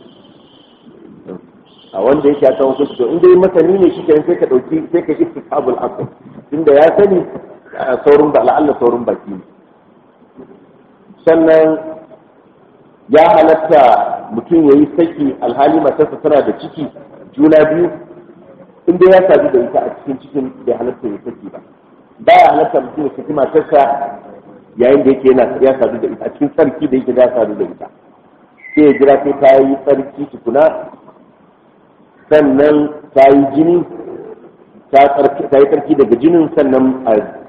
a wanda yake ya san hukunci to in dai masani ne shi kenan sai ka dauki sai ka istisabul asl tunda ya sani saurin da la'alla saurin baki ne sannan ya halatta mutum ya yi saki alhali matarsa tana da ciki juna biyu inda ya sadu da ita a cikin cikin bai halatta ya saki ba ba ya halatta mutum ya saki matarsa yayin da yake yana ya sadu da ita a cikin tsarki da yake ya sadu da ita sai ya jira sai ta yi tsarki tukuna sannan ta yi jini ta yi tsarki daga jinin sannan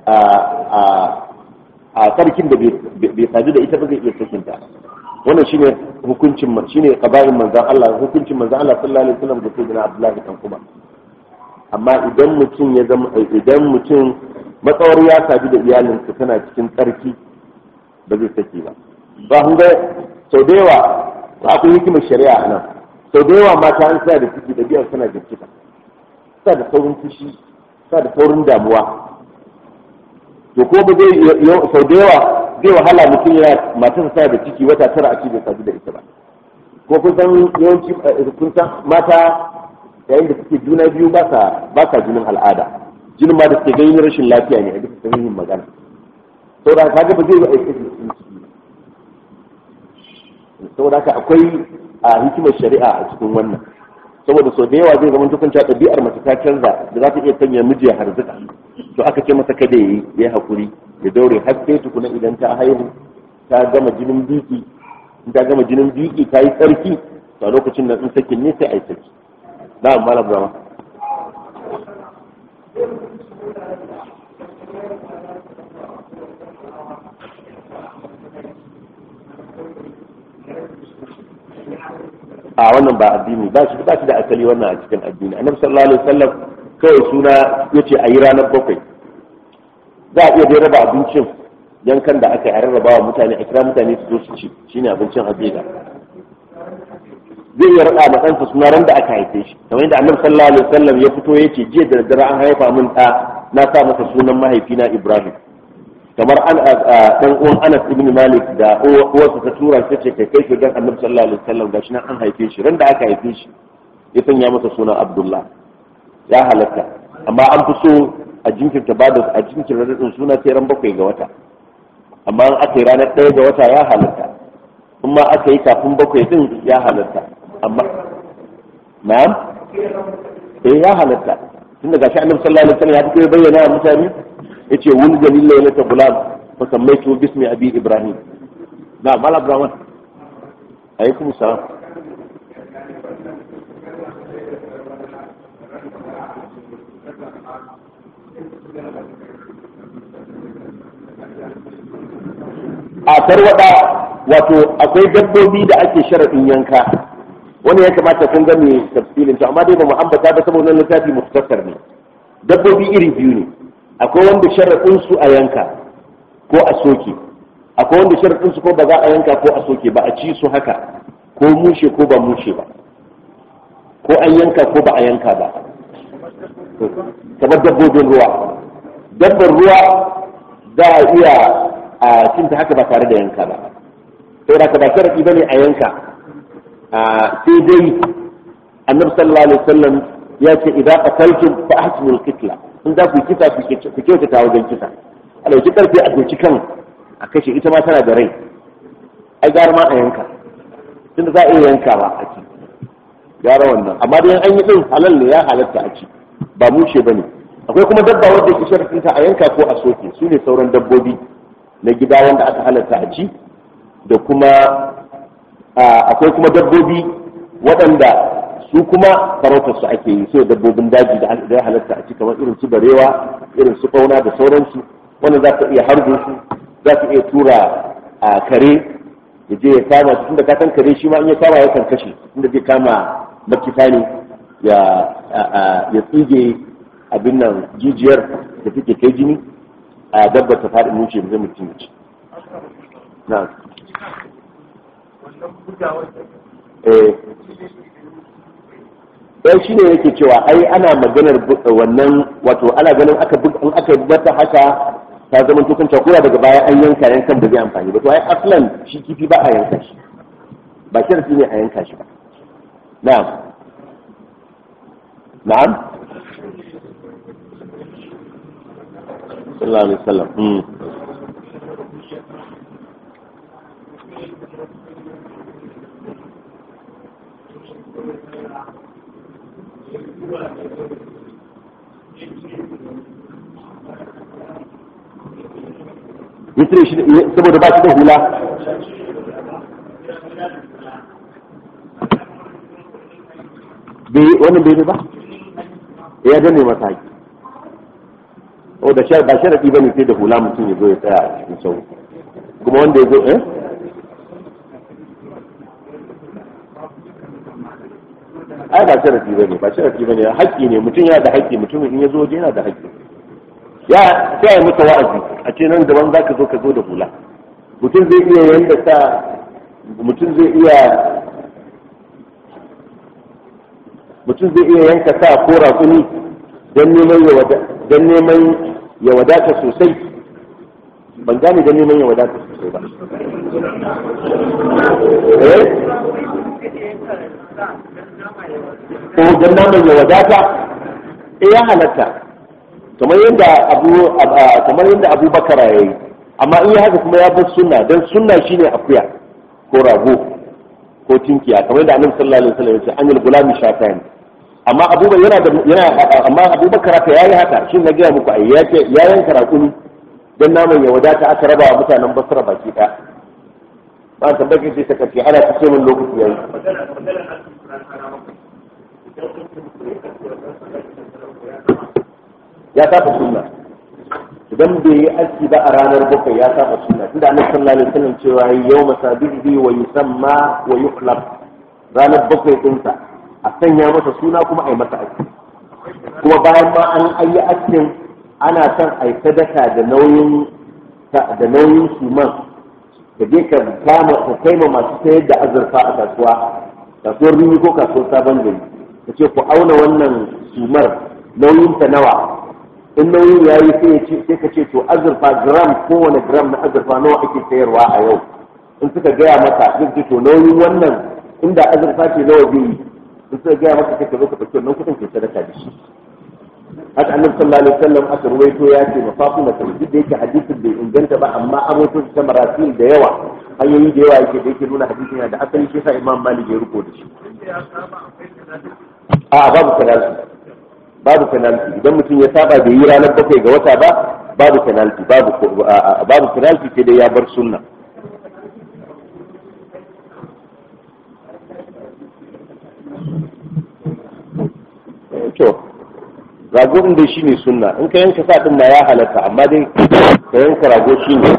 a tsarkin da bai sadu da ita ba zai iya sakinta wannan shine hukuncin shine qabarin manzon Allah hukuncin manzon Allah sallallahu alaihi wasallam da sayyidina Abdullah kan kuma amma idan mutum ya zama idan mutum matsawar ya sadu da iyalinsa tana cikin tsarki ba zai saki ba ba kun ga sau da yawa akwai hikimar shari'a a nan sau da yawa mata an sa da ciki da biyar suna jirkita sa da saurin fushi sa da saurin damuwa to ko ba zai sau da yawa zai wahala mutum yana matar sa da ciki wata tara a ci bai sadu da ita ba ko kun san yawanci kun san mata yayin da suke juna biyu ba sa ba sa jinin al'ada jinin ma da suke ganin rashin lafiya ne a duk sahihin magana saboda kaga ba zai yi aiki da cikin ciki saboda haka akwai a hikimar shari'a a cikin wannan saboda sau da yawa zai zama tukunta ɗabi'ar mace ta canza da za ta iya sanya miji ya harzuka to aka ce masa kada yayi ya hakuri ya daure har sai tukuna idan ta haihu ta gama jinin biki in ta gama jinin biki ta yi tsarki to a lokacin nan in sakin ne sai a yi saki na'am malam brahma a wannan ba addini ba shi ba shi da asali wannan a cikin addini annabi sallallahu alaihi wasallam kawai suna yace a yi ranar bakwai za a iya dai raba abincin yankan da aka yi a rarraba wa mutane a kira mutane su zo su ci shine abincin habida zai iya rada ma ɗansa suna ran da aka haife shi kamar yadda annabi sallallahu alaihi wasallam ya fito yace jiya da daddare an haifa min ɗa na sa masa sunan mahaifina Ibrahim kamar an dan uwan Anas ibn Malik da uwarsa ta tura shi ce kai kai dan annabi sallallahu alaihi wasallam gashi nan an haife shi ran da aka haife shi ya sanya masa sunan Abdullah ya halatta amma an fi so a jinkirta ba da a jinkirta radin suna sai ran bakwai ga wata amma an aka yi ranar ɗaya ga wata ya halatta in ma aka yi kafin bakwai din ya halatta amma na'am eh ya halatta tunda gashi annabi sallallahu alaihi wasallam ya fito ya bayyana wa mutane yace wani jalil lailata gulam fa sammaitu bismi abi ibrahim na mala ibrahim alaikum salam a tarwada wato akwai dabbobi da ake sharaɗin yanka wani ya kamata kun ga mai tafsirin to amma dai ba mu ambata ba saboda littafi muftasar ne dabbobi iri biyu ne akwai wanda sharaɗin su a yanka ko a soke akwai wanda sharaɗin su ko ba za a yanka ko a soke ba a ci su haka ko mushe ko ba mushe ba ko an yanka ko ba a yanka ba kamar dabbobin ruwa dabbar ruwa za a iya a cinta haka ba tare da yanka ba saboda ka ba sharaɗi bane a yanka sai dai annabi sallallahu alaihi wasallam ya ce idan qataltum fa ahsinul qitla in za ku yi kisa ku kyautata wajen kisa a ɗauki ƙarfi a doki kan a kashe ita ma tana da rai ai gara ma a yanka tunda za a iya yankawa a ci gara wannan amma dai an yi ɗin halal ne ya halatta a ci ba mushe ba ne akwai kuma dabba wadda ke sharafinta a yanka ko a soke su ne sauran dabbobi na gida wanda aka halatta a ci da kuma akwai kuma dabbobi waɗanda su kuma farautar su ake yi sai dabbobin daji da ya halatta a ci kamar irin su barewa irin su fauna da sauransu wanda za ka iya harbo su za ka iya tura a kare ya je ya kama su tunda ka san kare shi ma in ya kama yakan kashe tunda zai kama makita ne ya ya tsige abin nan jijiyar da take kai jini a dabba ta faɗi muce zai mutum ya ci na eh dan shi ne yake cewa ai ana maganar wannan wato ana ganin aka in aka bata haka ta zama to kanta kowa daga baya an yanka yankan da zai amfani ba to ai aslan shi kifi ba a yanka shi ba sharadi ne a yanka shi ba na'am na'am sallallahu alaihi wasallam ya shi saboda ba shi da hula wannan bai ba ya danne masa haƙi o da ba sharaɗi ba ne sai da hula mutum ya zo ya tsaya a cikin sau kuma wanda ya zo eh ai ba sharaɗi ba ne ba sharaɗi ba ne haƙƙi ne mutum yana da haƙƙi mutum in ya zo waje yana da haƙƙi ya sai ya maka wa'azi a ce nan daban za ka zo ka zo da hula mutum zai iya yanda sa mutum zai iya mutum zai iya yanka sa ko raƙuni don neman ya wada don neman ya wadata sosai ban gane don neman ya wadata sosai ba eh ko don naman ya wadata eh ya halatta kamar yadda abu kamar yadda Abu Bakara yayi amma in ya haka kuma ya bar sunna dan sunna shine akuya ko rago ko tinkiya kamar yadda Annabi sallallahu alaihi wasallam ya ce anil gulami shafan amma Abu yana da yana amma Abu Bakara ta yayi haka shin na gaya muku ai ya ce ya yanka rakuni dan naman ya wadata aka raba wa mutanen Basra baki ɗaya ba ta baki sai ta kace ana ta ce min lokaci yayi ya saba sunna idan bai yi aski ba a ranar bakwai ya saba sunna tunda annabi sallallahu alaihi wasallam cewa yau masabihi wa yusamma wa yuqlab ranar bakwai dinsa a sanya masa suna kuma a yi masa aski kuma bayan ma an ayi askin ana son a yi sadaka da nauyin da nauyin suman ka je ka kama ka kai ma masu sayar da azurfa a kasuwa kasuwar rini ko kasuwar sabon gari ka ce ku auna wannan sumar nauyin ta nawa in nauyin ya yi sai ka ce to azurfa gram kowane gram na azurfa nawa ake sayarwa a yau in suka gaya maka zai ce to nauyin wannan inda azurfa ce nawa zai yi in suka gaya maka sai ka zo ka ɗauki wannan kuɗin ke sadaka da shi haka annabi sallallahu alaihi wasallam aka ruwaito ya ce mafafu na kan duk da yake hadisin bai inganta ba amma an rawaito ta marasil da yawa hanyoyi da yawa yake da yake nuna hadisin yana da asali shi sa imam malik ya ruko da shi a babu penalty babu penalty idan mutum ya saba bai yi ranar bakwai ga wata ba babu penalty babu babu penalty sai dai ya bar sunna to rago din dai shine sunna in ka yanka sa din ma ya halatta amma dai ka yanka rago shine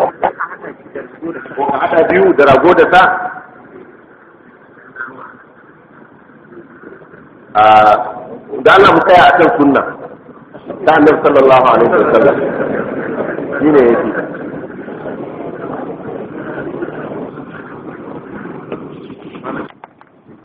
ko ka hada biyu da rago da sa a da Allah mu tsaya akan sunna ta annabi sallallahu alaihi wasallam shine yake